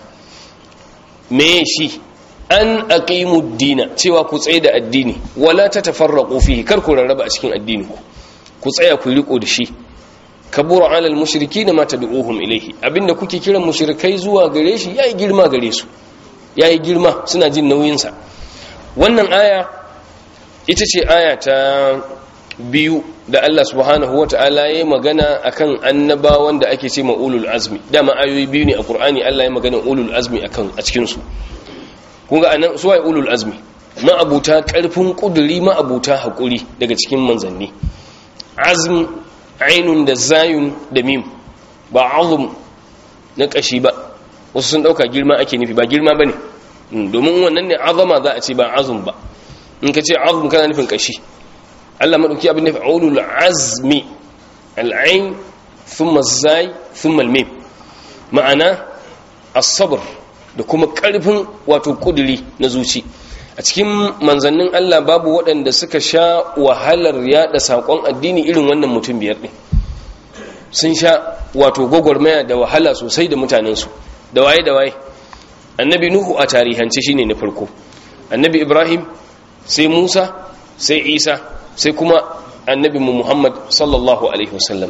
me shi an aqimu dina cewa ku tsaye da addini wala tatafarraqu fihi kar ku rarraba a cikin addini ku ku tsaya ku riko da shi kabura ala almushrikin ma tad'uhum ilayhi abinda kuke kiran mushrikai zuwa gare shi yayi girma gare su yayi girma suna jin nauyin sa wannan aya ita ce aya ta biyu da Allah subhanahu wa ta'ala ya magana akan annabawan da ake ce ma ulul azmi dama ayoyi biyu ne a Qur'ani Allah ya magana ulul azmi akan a cikin su kun ga anan suwaye ulul azmi ma'abuta karfin kuduri ma'abuta hakuri daga cikin manzanni azm ainun da zayun da mim ba azum na kashi ba wasu sun dauka girma ake nufi ba girma bane domin wannan ne azama za a ce ba azum ba in ka ce azum kana nufin kashi Allah madauki abin da ulul azmi al'ain thumma zai thumma al-mim ma'ana as-sabr da kuma karfin wato kuduri na zuci a cikin manzannin Allah babu waɗanda suka sha wahalar yada sakon addini irin wannan mutum biyar din sun sha wato gwagwarmaya da wahala sosai da mutanensu da waye da waye annabi nuhu a tarihance shine na farko annabi ibrahim sai musa sai isa sai kuma annabi mu muhammad sallallahu alaihi wasallam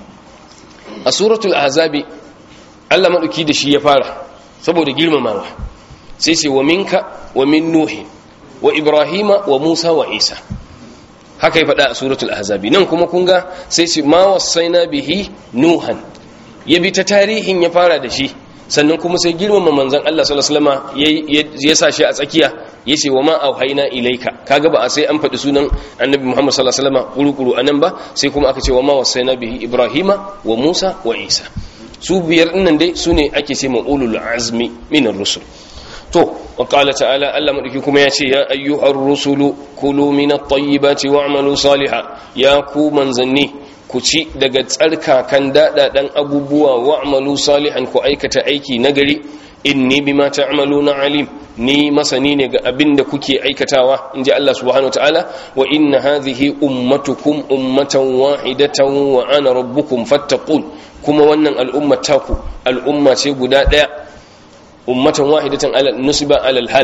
a suratul ahzabi allah maɗauki da shi ya fara saboda girmamawa sai ce wa minka wa min nuhi wa ibrahima wa musa wa isa haka ya faɗa a suratul ahzabi nan kuma kun ga sai ce ma wasaina bihi nuhan ya bi ta tarihin ya fara da shi sannan kuma sai girmama manzon Allah sallallahu alaihi wasallam ya sa shi a tsakiya yace wa ma auhayna ilaika kaga ba a sai an faɗi sunan annabi Muhammad sallallahu alaihi wasallam kuru-kuru anan ba sai kuma aka ce wa ma wasaina bihi ibrahima wa musa wa isa su biyar dinnan dai sune ake ce ulul azmi minar rusul to wa qala ta'ala Allah madauki kuma yace ya ayyuhar rusulu kulu minat tayyibati wa'malu salihan ya ku manzanni ku ci daga tsarkakan daɗaɗen abubuwa wa'malu salihan ku aikata aiki nagari inni bima ta'maluna alim ni masani ne ga abin da kuke aikatawa inji Allah subhanahu wataala wa inna hadhihi ummatukum ummatan wahidatan wa ana rabbukum fattaqun kuma wannan al'umma taku al'umma ce guda ɗaya ummatan wahidatan ala nusiba alal hal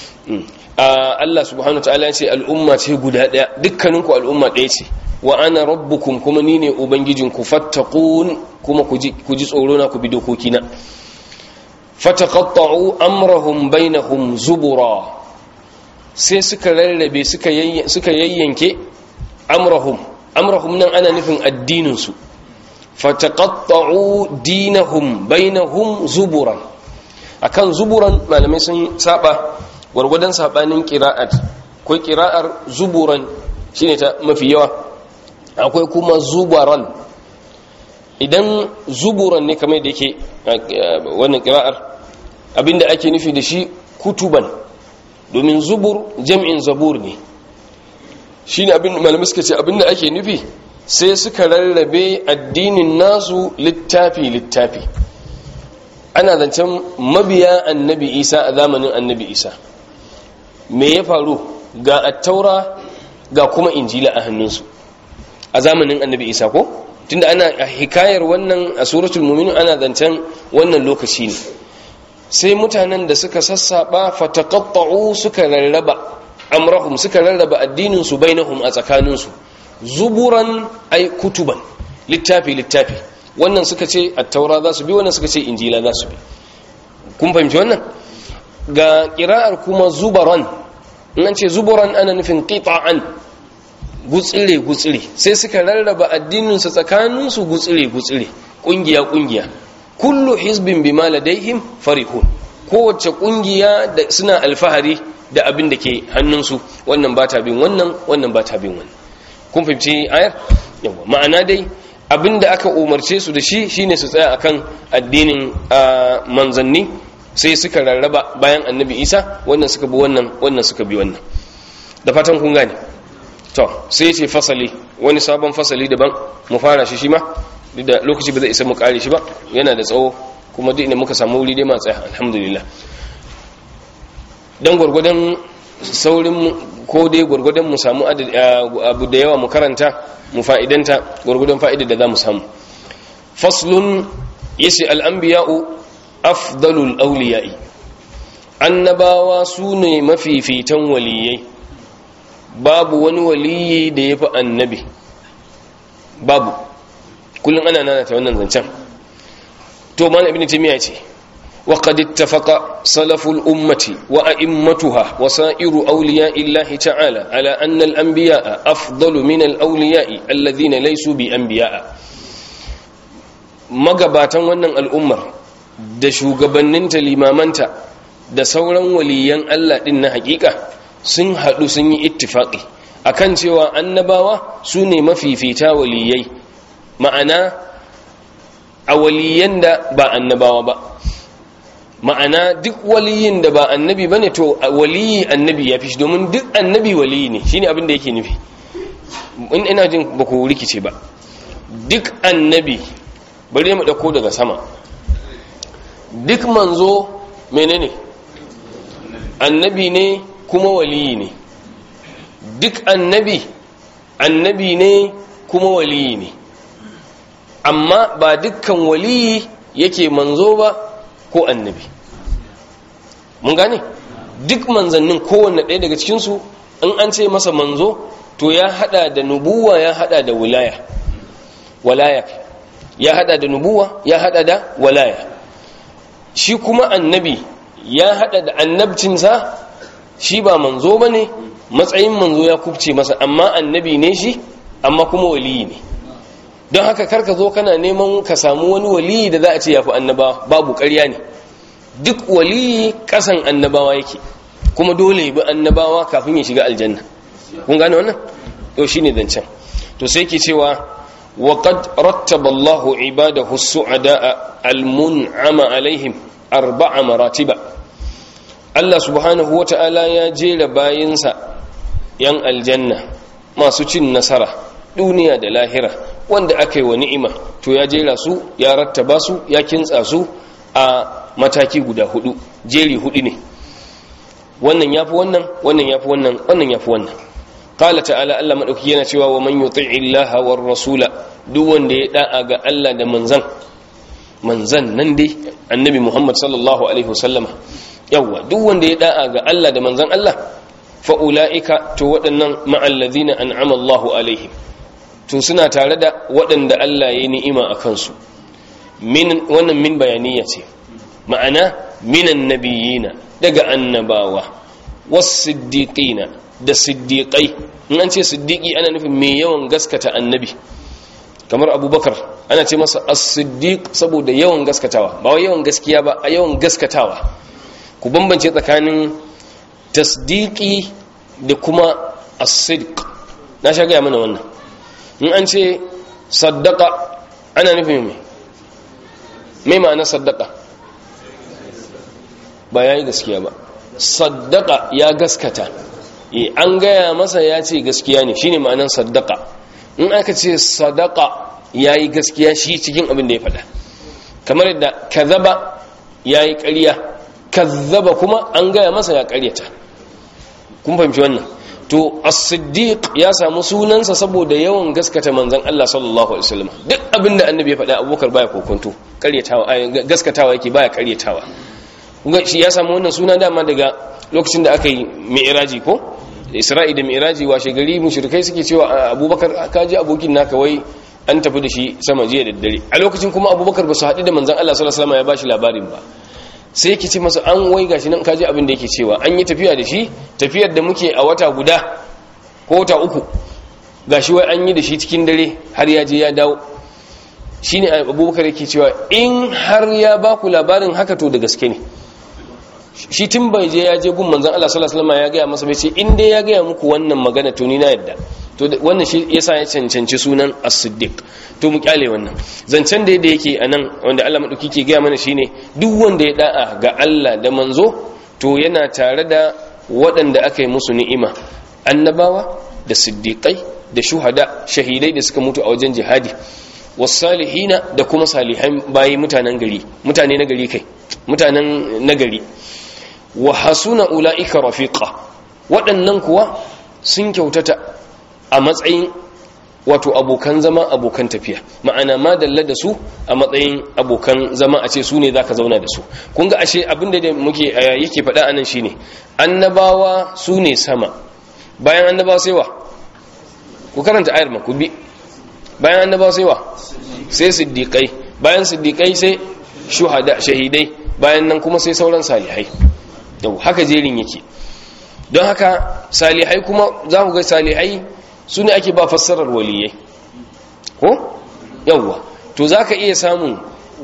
Allah subhanahu wataala ya ce al'umma ce guda ɗaya dukkaninku al'umma ɗaya ce wa ana rabbukum kuma ni ne ubangijinku fattaqun kuma ku ji tsoro na ku bi dokokina fataqatta'u amrahum bainahum zubura sai suka rarrabe suka suka yayyanke amrahum amrahum nan ana nufin addinin su fataqatta'u dinahum bainahum zuburan akan zuburan malamai sun saba gwargwadon sabanin qira'at ko qira'ar zuburan shine ta mafi yawa akwai kuma zubaran idan zuburan ne kamar da yake wannan kira'ar abinda ake nufi da shi kutuban domin zubur jam'in zabur ne shi ne abin malamai suka ce abinda ake nufi sai suka rarrabe addinin nasu littafi-littafi ana zancen mabiya annabi isa a zamanin annabi isa me ya faru ga attaura ga kuma injila a hannunsu a zamanin annabi isa ko tunda ana hikayar wannan a suratul mu'minun ana zancen wannan lokaci ne sai mutanen da suka sassaba fataqatta'u suka rarraba amrahum suka rarraba addinin su bainahum a tsakanin su zuburan ay kutuban littafi littafi wannan suka ce at-taura za su bi wannan suka ce injila za su bi kun fahimci wannan ga kira'ar kuma zubaran in an ce zuburan ana nufin qita'an gutsire gutsire sai suka rarraba addininsu tsakaninsu gutsire gutsire kungiya kungiya kullu hizbin bima ladaihim farihun kowace kungiya da suna alfahari da abin da ke hannunsu wannan ba ta bin wannan wannan ba ta bin wannan kun fahimci ayar yawa ma'ana dai abin da aka umarce su da shi shine su tsaya akan addinin manzanni sai suka rarraba bayan annabi isa wannan suka bi wannan wannan suka bi wannan da fatan kun gane to sai ce fasali wani sabon fasali daban mu fara shi shi ma duk da lokaci ba zai isa mu kare shi ba yana da tsawo kuma duk inda muka samu wuri dai ma tsaya alhamdulillah dan gwargwadon saurin ko dai gwargwadon mu samu abu da yawa mu karanta mu fa'idanta gwargwadon fa'idar da za mu samu faslun yace al'anbiya'u afdalul awliya'i annabawa su ne mafifitan waliyai babu wani waliyi da ya fi annabi babu kullum ana nana ta wannan zancen to mana ibn taymiya ce وقد اتفق سلف الأمة وأئمتها وسائر أولياء الله تعالى على أن الأنبياء أفضل من الأولياء الذين ليسوا بأنبياء magabatan wannan al'ummar da shugabanninta limamanta da sauran waliyan Allah ɗin na hakika sun haɗu sun yi ittifaƙi akan cewa annabawa su ne mafifita waliyai ma'ana a waliyan da ba annabawa ba ma'ana duk waliyin da ba annabi bane to waliyi annabi ya fi shi domin duk annabi waliyi ne shine abin da yake nufi in ina jin ba ku rikice ba duk annabi bari mu dauko daga sama duk manzo menene annabi ne kuma waliyi ne duk annabi annabi ne kuma waliyi ne amma ba dukkan waliyi yake manzo ba ko annabi mun gane duk manzannin kowanne ɗaya daga cikinsu in an ce masa manzo to ya hada da nubuwa ya hada da wilaya walaya ya hada da nubuwa ya hada da walaya shi kuma annabi ya hada da annabcinsa shi ba manzo ba ne matsayin manzo ya kubce masa amma annabi ne shi amma kuma waliyi ne don haka karka zo kana neman ka samu wani waliyi da za a ce ya fi annabawa babu ƙarya ne duk waliyi ƙasan annabawa yake kuma dole bi annabawa kafin ya shiga aljanna kun gane wannan to shine zancen to sai ke cewa وقد رتب الله عباده السعداء المنعم عليهم أربع مراتب الله سبحانه وتعالى يا جيل باينسا ين الجنة ما سوچين نصرة دنيا da lahira wanda aka yi wa ni'ima to ya jera su ya rattaba su ya kintsa su a mataki guda hudu jeri hudu ne wannan yafi wannan wannan yafi wannan wannan yafi wannan qala ta'ala Allah madauki yana cewa wa man yuti'i Allah war rasula duk wanda ya da'a ga Allah da manzan manzan nan dai annabi Muhammad sallallahu alaihi wasallama yawa duk wanda ya da'a ga Allah da manzan Allah fa ulaika to waɗannan ma'al ladina an'ama Allahu alaihim to suna tare da waɗanda Allah ya yi ni'ima a kansu min wannan min bayaniya ce ma'ana minan nabiyina daga annabawa was siddiqina da siddiƙai in an ce siddiƙi ana nufin mai yawan gaskata annabi kamar abubakar ana ce masa as-siddiq saboda yawan gaskatawa ba wai yawan gaskiya ba a yawan gaskatawa ku bambance tsakanin tasdiqi da kuma as-sidq na sha gaya mana wannan in an ce saddaqa ana nufin mai mai ma'ana saddaqa ba yayi gaskiya ba saddaqa ya gaskata an gaya masa ya ce gaskiya ne shine ma'anan saddaka in aka ce sadaka ya yi gaskiya shi cikin abin da ya faɗa kamar yadda kazaba ya yi ƙarya kazzaba kuma an gaya masa ya ƙaryata kun fahimci wannan to as-siddiq ya samu sunansa saboda yawan gaskata manzon Allah sallallahu alaihi wasallam duk abin da annabi ya faɗa abubakar baya kokonto ƙaryatawa gaskatawa yake baya ƙaryatawa shi ya samu wannan suna dama daga lokacin da aka yi mi'raji ko isra'i da mi'raji washe gari mushrikai suke cewa abubakar ka ji abokin naka wai an tafi da shi sama jiya da dare a lokacin kuma abubakar ba su haɗu da manzan Allah sallallahu alaihi wasallam ya bashi labarin ba sai yake ce masa an wai gashi nan ka ji abin da yake cewa an yi tafiya da shi tafiyar da muke a wata guda ko wata uku gashi wai an yi da shi cikin dare har ya je ya dawo shine abubakar yake cewa in har ya baku labarin haka to da gaske ne shi tun bai je ya je gun manzon Allah sallallahu alaihi wasallam ya gaya masa bai ce in dai ya gaya muku wannan magana to ni na yadda to wannan shi yasa ya cancanci sunan as-siddiq to mu kyale wannan zancen da yake anan wanda Allah madauki ke gaya mana shine duk wanda ya da'a ga Allah da manzo to yana tare da waɗanda aka yi musu ni'ima annabawa da siddiqai da shuhada shahidai da suka mutu a wajen jihadi wasalihina da kuma salihan bayi mutanen gari mutane na gari kai mutanen nagari wa hasuna ula'ika rafiqa waɗannan kuwa sun kyautata a matsayin wato abokan zama abokan tafiya ma'ana ma dalla da su a matsayin abokan zama a ce su ne zaka zauna da su kun ga ashe abinda da muke yake faɗa anan shine annabawa su ne sama bayan annabawa sai wa ku karanta ayar ku bi bayan annabawa sai wa sai siddiqai bayan siddiqai sai shuhada shahidai bayan nan kuma sai sauran salihai yau haka jerin yake don haka salihai kuma za ku ga salihai su ne ake ba fassarar waliyai ko yawwa to za ka iya samun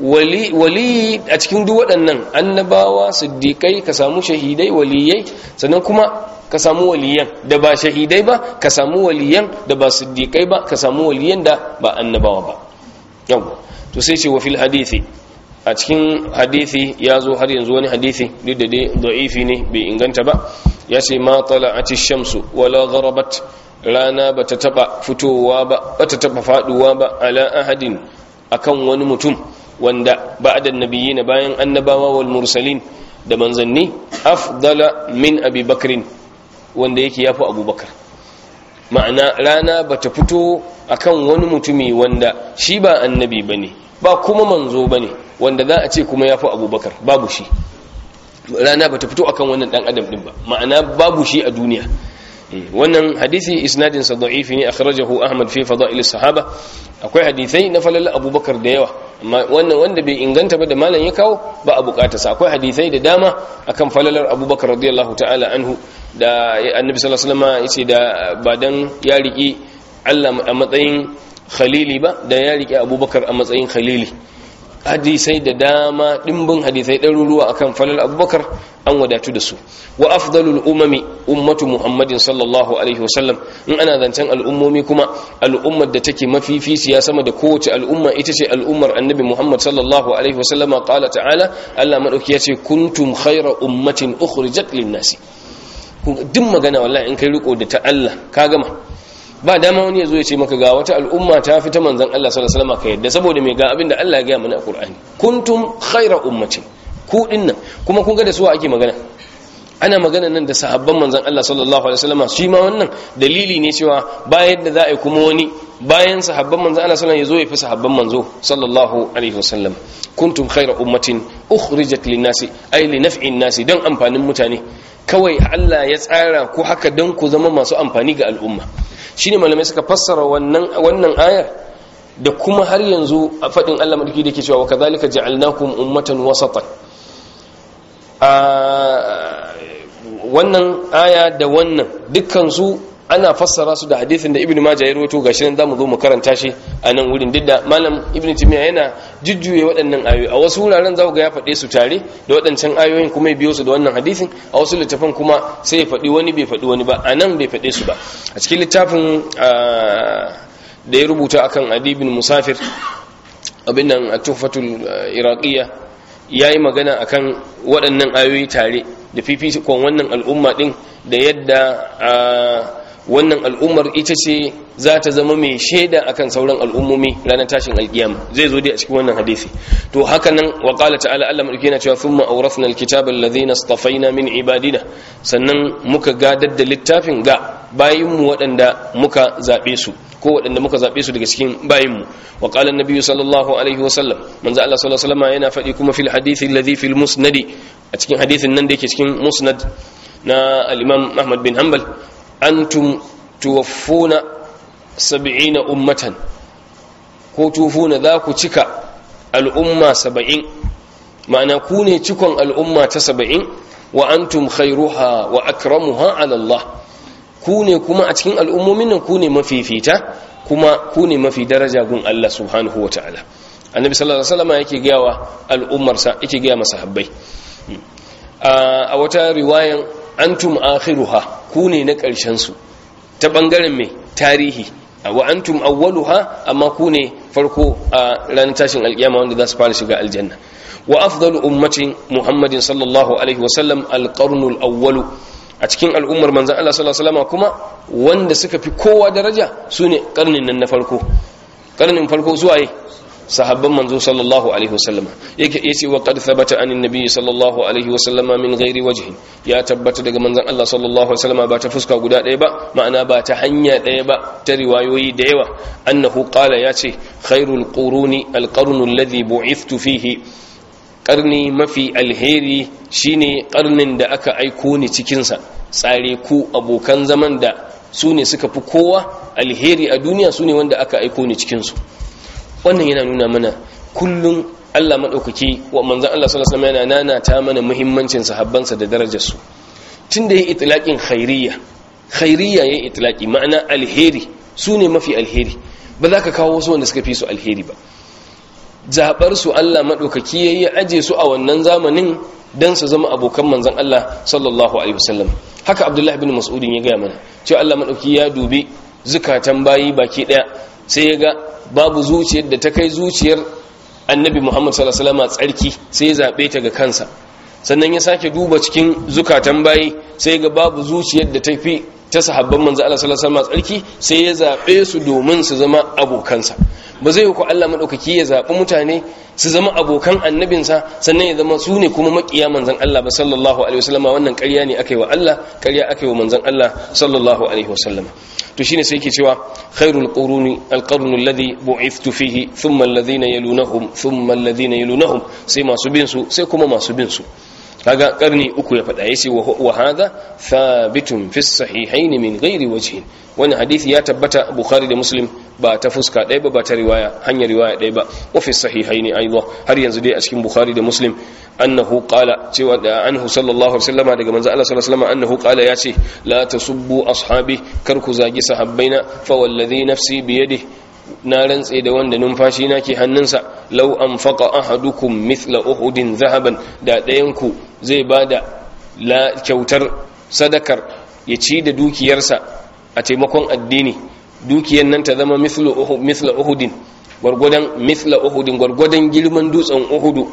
wali a cikin duk waɗannan annabawa siddiƙai ka samu shahidai waliyai sannan kuma ka samu waliyan da ba shahidai ba ka samu waliyan da ba siddiƙai ba ka samu waliyan da ba annabawa ba yawwa to sai ce wa fil hadithi a cikin hadithi ya zo har yanzu wani hadithi duk da dai da'ifi ne bai inganta ba ya ce ma tala'ati shamsu wala gharabat rana bata taba fitowa ba bata taba faduwa ba ala ahadin akan wani mutum wanda ba'da nabiyina bayan annabawa wal mursalin da manzanni afdala min abi bakrin wanda yake yafi abubakar ma'ana rana bata fito akan wani mutumi wanda shi ba annabi bane ba kuma manzo bane wanda za a ce kuma yafi abubakar babu shi rana bata fito akan wannan dan adam din ba ma'ana babu shi a duniya wannan hadisi isnadin sa da'ifi ne akhrajahu ahmad fi fada'il sahaba akwai hadisai na falal abubakar da yawa amma wannan wanda bai inganta ba da malam ya kawo ba a bukata sa akwai hadisai da dama akan falalar abubakar radiyallahu ta'ala anhu da annabi sallallahu alaihi wasallam yace da ba dan ya riki Allah a matsayin khalili ba da ya riki abubakar a matsayin khalili hadisai da dama dimbin hadisai ɗaruruwa akan falal abubakar an wadatu da su wa afdalul umami ummatu muhammadin sallallahu alaihi wasallam in ana zancen al'ummomi kuma al'ummar da take mafificiya sama da kowace al'umma ita ce al'ummar annabi muhammad sallallahu alaihi wasallama qala ta'ala Allah madauki yace kuntum khayra ummatin ukhrijat lin-nasi duk magana wallahi in kai riko da ta Allah ka gama ba dama wani ya zo ya ce maka ga wata al'umma ta fi ta manzan Allah sallallahu alaihi wasallam ka yadda saboda mai ga abin da Allah ya gaya mana a Qur'ani kuntum khayra ummatin ku dinnan kuma kun ga da su ake magana ana magana nan da sahabban manzan Allah sallallahu alaihi wasallam shi ma wannan dalili ne cewa bayan da za a yi kuma wani bayan sahabban manzan Allah sallallahu alaihi wasallam ya zo ya fi sahabban manzo sallallahu alaihi wasallam kuntum khayra ummatin ukhrijat lin-nasi ay li naf'in nasi dan amfanin mutane kawai Allah ya tsara ku haka dan ku zama masu amfani ga al'umma shine malamai suka fassara wannan wannan ayar da kuma har yanzu a fadin Allah madaki da ke cewa kadhalika ja'alnakum ummatan wasatan a wannan aya da wannan dukkan su ana fassara su da hadisin da ibnu majah ya rawaito gashi nan zamu zo mu karanta shi a nan wurin didda malam ibnu timiya yana jujjuye waɗannan ayoyi a wasu wuraren za ga ya faɗe su tare da waɗancan ayoyin kuma ya biyo su da wannan hadisin a wasu littafan kuma sai ya faɗi wani bai faɗi wani ba a nan bai faɗe su ba a cikin littafin da ya rubuta akan adibin musafir abin nan a tuhfatul iraqiyya yayi magana akan waɗannan ayoyi tare da fifikon wannan al'umma din da yadda wannan al'ummar ita ce za ta zama mai shaida akan sauran al'ummomi ranar tashin alkiyama zai zo dai a cikin wannan hadisi to haka nan wa qala ta'ala Allah madauki yana cewa thumma awrafna alkitaba alladhina istafaina min ibadina sannan muka gadar da littafin ga bayin mu waɗanda muka zabe su ko waɗanda muka zabe su daga cikin bayin mu wa qala an sallallahu alaihi wa sallam manzo Allah sallallahu alaihi wasallam yana faɗi kuma fil hadisi alladhi fil musnadi a cikin hadisin nan da yake cikin musnad na al-imam Ahmad bin Hanbal antum tuwaffuna sab'ina ummatan ko tufuna za ku cika al'umma saba'in ma'ana ku ne cikon al'umma ta saba'in wa antum khairuha wa akramuha ala Allah ku ne kuma a cikin al'ummomin nan ku ne mafifita kuma ku ne mafi daraja gun Allah subhanahu wa ta'ala annabi sallallahu alaihi wasallam yake gaya wa al'ummarsa yake gaya masa habbai a wata riwayan antum akhiruha ku ne na ƙarshen su ta bangaren mai tarihi wa antum awwaluha amma ku ne farko a ranar tashin alkiyama wanda za su fara shiga aljanna wa afdalu ummatin muhammadin sallallahu alaihi wasallam alqarnul awwalu a cikin al'ummar manzon Allah sallallahu alaihi wasallam kuma wanda suka fi kowa daraja sune karnin nan na farko karnin farko zuwa yi sahabban manzo sallallahu alaihi wasallam yake yace wa qad thabata anin nabiy sallallahu alaihi wasallama min ghairi wajhin ya tabbata daga manzon Allah sallallahu alaihi wasallama ba ta fuska guda ɗaya ba ma'ana ba ta hanya ɗaya ba ta riwayoyi da yawa annahu qala yace khairul quruni alqarnu alladhi bu'ithtu fihi karni mafi alheri shine karnin da aka aiko ni cikin sa tsare ku abokan zaman da su ne suka fi kowa alheri a duniya su ne wanda aka aiko ni cikin su wannan yana nuna mana kullum Allah madaukaki wa manzon Allah sallallahu alaihi wasallam yana nana ta mana muhimmancin sahabbansa da darajar su tunda yayi itlaqin khairiyya khairiyya yayi itlaqi ma'ana alheri su ne mafi alheri ba za ka kawo wasu wanda suka fi su alheri ba zaɓar su Allah maɗaukaki ya yi aje su a wannan zamanin don su zama abokan manzan Allah sallallahu alaihi wasallam haka abdullahi bin mas'udin ya gaya mana cewa Allah maɗauki ya dubi zukatan bayi baki ɗaya sai ya ga babu zuciyar da ta kai zuciyar annabi muhammad sallallahu alaihi wasallam tsarki sai ya zaɓe ta ga kansa sannan ya sake duba cikin zukatan bayi sai ga babu zuciyar da ta fi ta sahabban manzo Allah sallallahu alaihi wasallam tsarki sai ya zabe su domin su zama abokansa ba zai ku Allah madaukaki ya zabi mutane su zama abokan annabinsa sannan ya zama su ne kuma makiya manzon Allah ba sallallahu alaihi wasallam wannan ƙarya ne akai wa Allah ƙarya akai wa manzon Allah sallallahu alaihi wasallam to shine sai yake cewa khairul quruni alqarnu alladhi bu'ithtu fihi thumma alladhina yalunahum thumma alladhina yalunahum sai masu bin su sai kuma masu bin su kaga karni uku ya faɗa yace wa hadha thabitun fi sahihayn min ghairi wajhin wannan hadisi ya tabbata bukhari da muslim ba ta fuska ɗaya ba ba ta riwaya hanyar riwaya ɗaya ba wa fi sahihayn aidan har yanzu dai a cikin bukhari da muslim annahu qala cewa da anhu sallallahu alaihi wasallama daga manzo Allah sallallahu alaihi wasallama annahu qala yace la tasubbu ashabi kar ku zagi sahabbaina fa wallazi nafsi bi yadihi na rantse da wanda numfashi na ke hannunsa lau an faƙa ahadukum mithla uhudin zahaban da ɗayanku zai ba da kyautar sadakar ya ci da dukiyarsa a taimakon addini dukiyar nan ta zama mithla uhudin gwargwadon mithla uhudin gwargwadon girman dutsen uhudu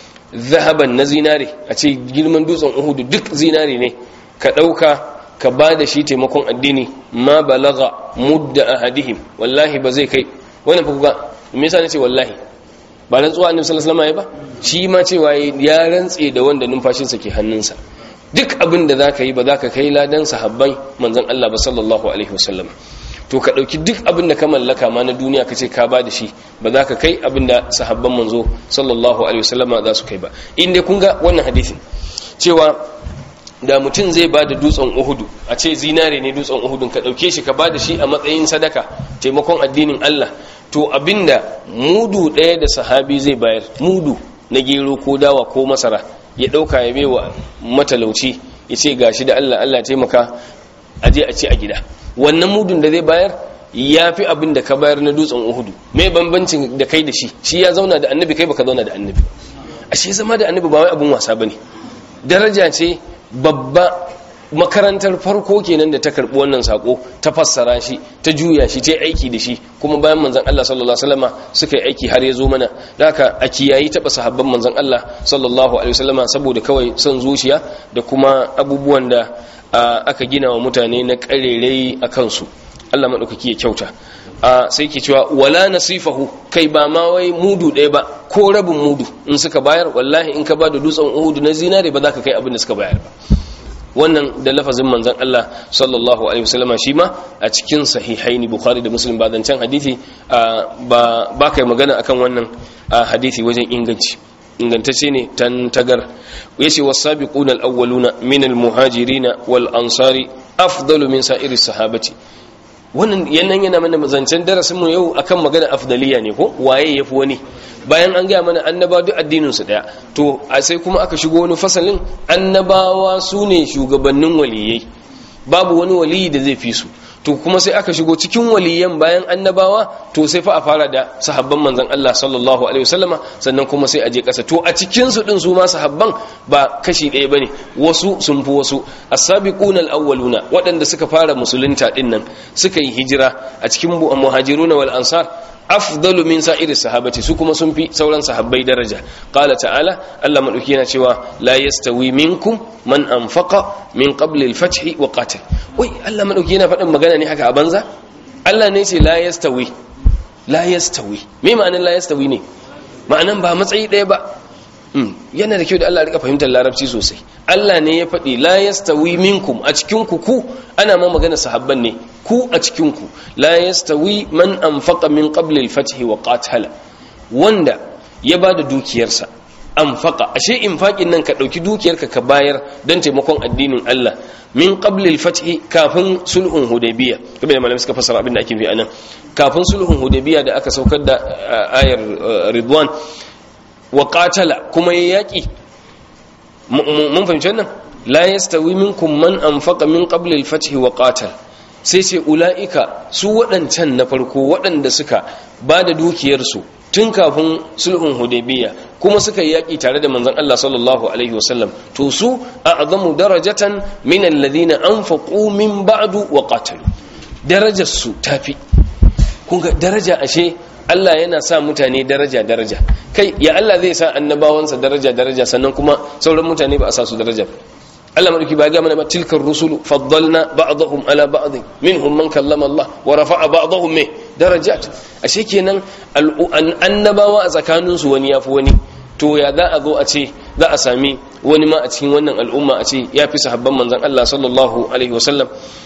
zahaban na zinare a ce girman dutsen uhudu duk zinare ne ka ɗauka ka ba da shi taimakon addini ma balaga mudda ahadihim wallahi ba zai kai wannan fa kuga me yasa nace wallahi ba rantsuwa annabi sallallahu alaihi wasallam ba shi ma cewa ya rantse da wanda numfashinsa ke hannunsa duk abin da zaka yi ba zaka kai ladan sahabban manzon Allah ba sallallahu alaihi wasallam to ka dauki duk abin da ka mallaka ma na duniya kace ka ba da shi ba za ka kai abin da sahabban manzo sallallahu alaihi wasallama za su kai ba in dai kun ga wannan hadisin cewa da mutum zai ba da dutsen uhudu a ce zinare ne dutsen uhudun ka ɗauke shi ka ba da shi a matsayin sadaka taimakon addinin Allah to abinda mudu ɗaya da sahabi zai bayar mudu na gero ko dawa ko masara ya ɗauka ya bewa matalauci ya ce gashi da Allah Allah taimaka a je a ce a gida wannan mudun da zai bayar ya fi abin da ka bayar na dutsen uhudu mai bambancin da kai da shi shi ya zauna da annabi kai baka zauna da annabi ashe zama da annabi ba wai abin wasa bane daraja ce babba makarantar farko kenan da ta karbi wannan sako ta fassara shi ta juya shi ta aiki da shi kuma bayan manzon Allah sallallahu alaihi wasallama suka yi aiki har ya zo mana haka a kiyayi taba sahabban manzon Allah sallallahu alaihi wasallama saboda kawai son zuciya da kuma abubuwan da aka gina wa mutane na karerai a kansu Allah madaukaki ya kyauta sai ke cewa wala nasifahu kai ba ma wai mudu ɗaya ba ko rabin mudu in suka bayar wallahi in ka ba da dutsen uhudu na zinare ba za ka kai abin da suka bayar ba wannan da lafazin manzon Allah sallallahu alaihi wasallama shi ma a cikin sahihaini bukhari da muslim ba zancan hadisi ba ba kai magana akan wannan hadisi wajen inganci ingantacce ne tan tagar yace was-sabiquna al-awwaluna min al-muhajirin wal ansari afdalu min sa'iri sahabati wannan yannan yana mana zancen darasin mu yau akan magana afdaliya ne ko waye yafi wani bayan an gaya mana annaba duk addinin su daya to sai kuma aka shigo wani fasalin annabawa su ne shugabannin waliyai babu wani waliyi da zai fi su to kuma sai aka shigo cikin waliyan bayan annabawa to sai fa a fara da sahabban manzon Allah sallallahu alaihi wasallama sannan kuma sai a je kasa to a cikin su din su ma sahabban ba kashi ɗaya bane wasu sun fi wasu as-sabiquna al-awwaluna waɗanda suka fara musulunta din nan suka yi hijira a cikin muhajiruna wal ansar afdalu min sa'iri sahabati su kuma sun fi sauran sahabbai daraja qala ta'ala Allah madauki yana cewa la yastawi minkum man anfaqa min qabli al-fath wa qatal wai Allah madauki yana faɗin magana ne haka a banza Allah ne ce la yastawi la yastawi me ma'anar la yastawi ne ma'anan ba matsayi ɗaya ba yana da kyau da Allah rika fahimtar larabci sosai Allah ne ya faɗi la yastawi minkum a cikin ku ku ana ma magana sahabban ne ku a cikin ku la yastawi man anfaqa min qabli al-fath wa qatala wanda ya bada dukiyarsa anfaqa ashe infaqin nan ka dauki dukiyarka ka bayar dan taimakon addinin Allah min qabli al-fath kafin sulhun hudaybiya kuma da malamai suka fassara abin da ake fi anan kafin sulhun hudaybiya da aka saukar da ayar ridwan wa qatala kuma ya yaki mun fahimci wannan la yastawi minkum man anfaqa min qabli al-fath wa qatal sai ce ulaika su waɗancan na farko waɗanda suka ba da dukiyarsu tun kafin sulhun hudaybiya kuma suka yi yaƙi tare da manzon Allah sallallahu alaihi wasallam to su a'zamu darajatan min alladhina anfaqu min ba'du wa qatalu darajar su tafi kun ga daraja ashe Allah yana sa mutane daraja daraja kai ya Allah zai sa annabawansa daraja daraja sannan kuma sauran mutane ba a sa su daraja Allah madauki ba ga mana ba tilkar rusulu faddalna ba'dahum ala ba'd minhum man kallama Allah wa rafa'a ba'dahum me darajat ashe kenan annabawa a tsakanin su wani yafi wani to ya za a zo a ce za a sami wani ma a cikin wannan al'umma a ce ya fi sahabban manzon Allah sallallahu alaihi wasallam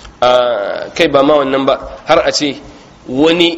kai ba ma wannan ba har a ce wani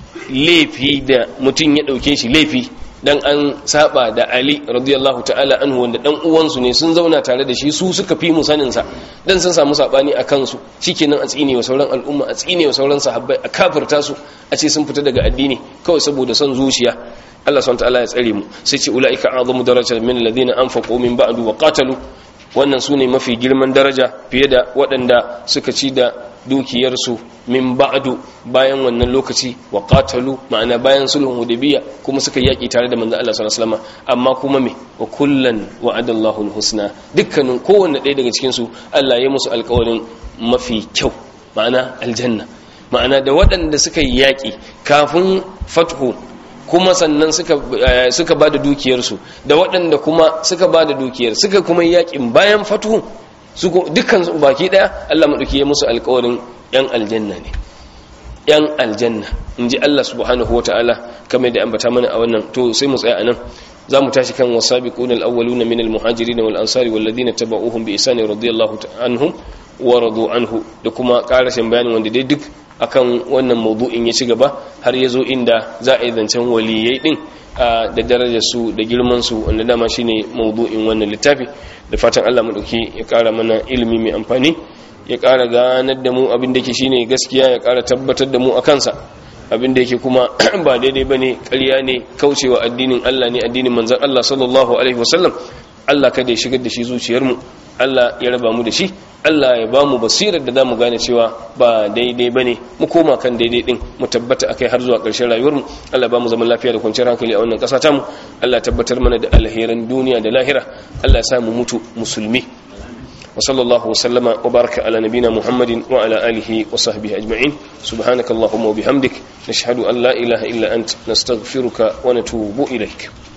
laifi da mutum ya dauke shi laifi dan an saba da Ali radiyallahu ta'ala anhu wanda dan uwansu ne sun zauna tare da shi su suka fi mu sanin sa dan sun samu sabani a kansu shikenan a tsine wa sauran al'umma a tsine wa sauran sahabbai a kafirta su a ce sun fita daga addini kawai saboda son zuciya Allah subhanahu ta'ala ya tsare mu sai ce ulaika a'zamu darajatan min alladhina anfaqu min ba'du wa qatalu wannan su ne mafi girman daraja fiye da waɗanda suka ci da dukiyarsu min ba'du bayan wannan lokaci wa qatalu ma'ana bayan sulhun hudaybiya kuma suka yaki tare da manzon Allah sallallahu alaihi wasallam amma kuma me wa kullan wa'adallahu alhusna dukkanin kowanne ɗaya daga cikin su Allah ya musu alƙawarin mafi kyau ma'ana aljanna ma'ana da waɗanda suka yi yaki kafin fathu kuma sannan suka suka bada dukiyarsu da waɗanda kuma suka bada dukiyar suka kuma yakin bayan fatuhu su dukkan su baki daya Allah madauki ya musu alƙawarin yan aljanna ne yan aljanna inji Allah subhanahu wataala kamar da ambata mana a wannan to sai mu tsaya anan zamu tashi kan wasabiqun alawwalun min almuhajirin wal ansari wal ladina tabauhum bi ihsan radiyallahu anhum wa radu anhu da kuma karashin bayanin wanda dai duk akan wannan mawdu'in ya ci gaba har ya zo inda za a yi zancen waliyai din da darajar su da girman su wanda dama shine mawdu'in wannan littafi da fatan Allah madauki ya kara mana ilimi mai amfani ya kara ganar da mu abin da yake shine gaskiya ya kara tabbatar da mu a kansa abin da yake kuma ba daidai bane ƙarya ne kaucewa addinin Allah ne addinin manzon Allah sallallahu alaihi wasallam Allah kada ya shigar da shi zuciyarmu Allah ya raba mu da shi Allah ya ba mu basirar da za mu gane cewa ba daidai ba ne mu koma kan daidai din mu tabbata akai har zuwa ƙarshen rayuwarmu Allah ba mu zaman lafiya da kwanciyar hankali a wannan ƙasa tamu Allah tabbatar mana da alheran duniya da lahira Allah ya sa mu mutu musulmi wa sallallahu wa sallama wa baraka ala nabina muhammadin wa ala alihi wa sahbihi ajma'in subhanakallahumma wa bihamdik nashhadu an la ilaha illa ant nastaghfiruka wa natubu ilaik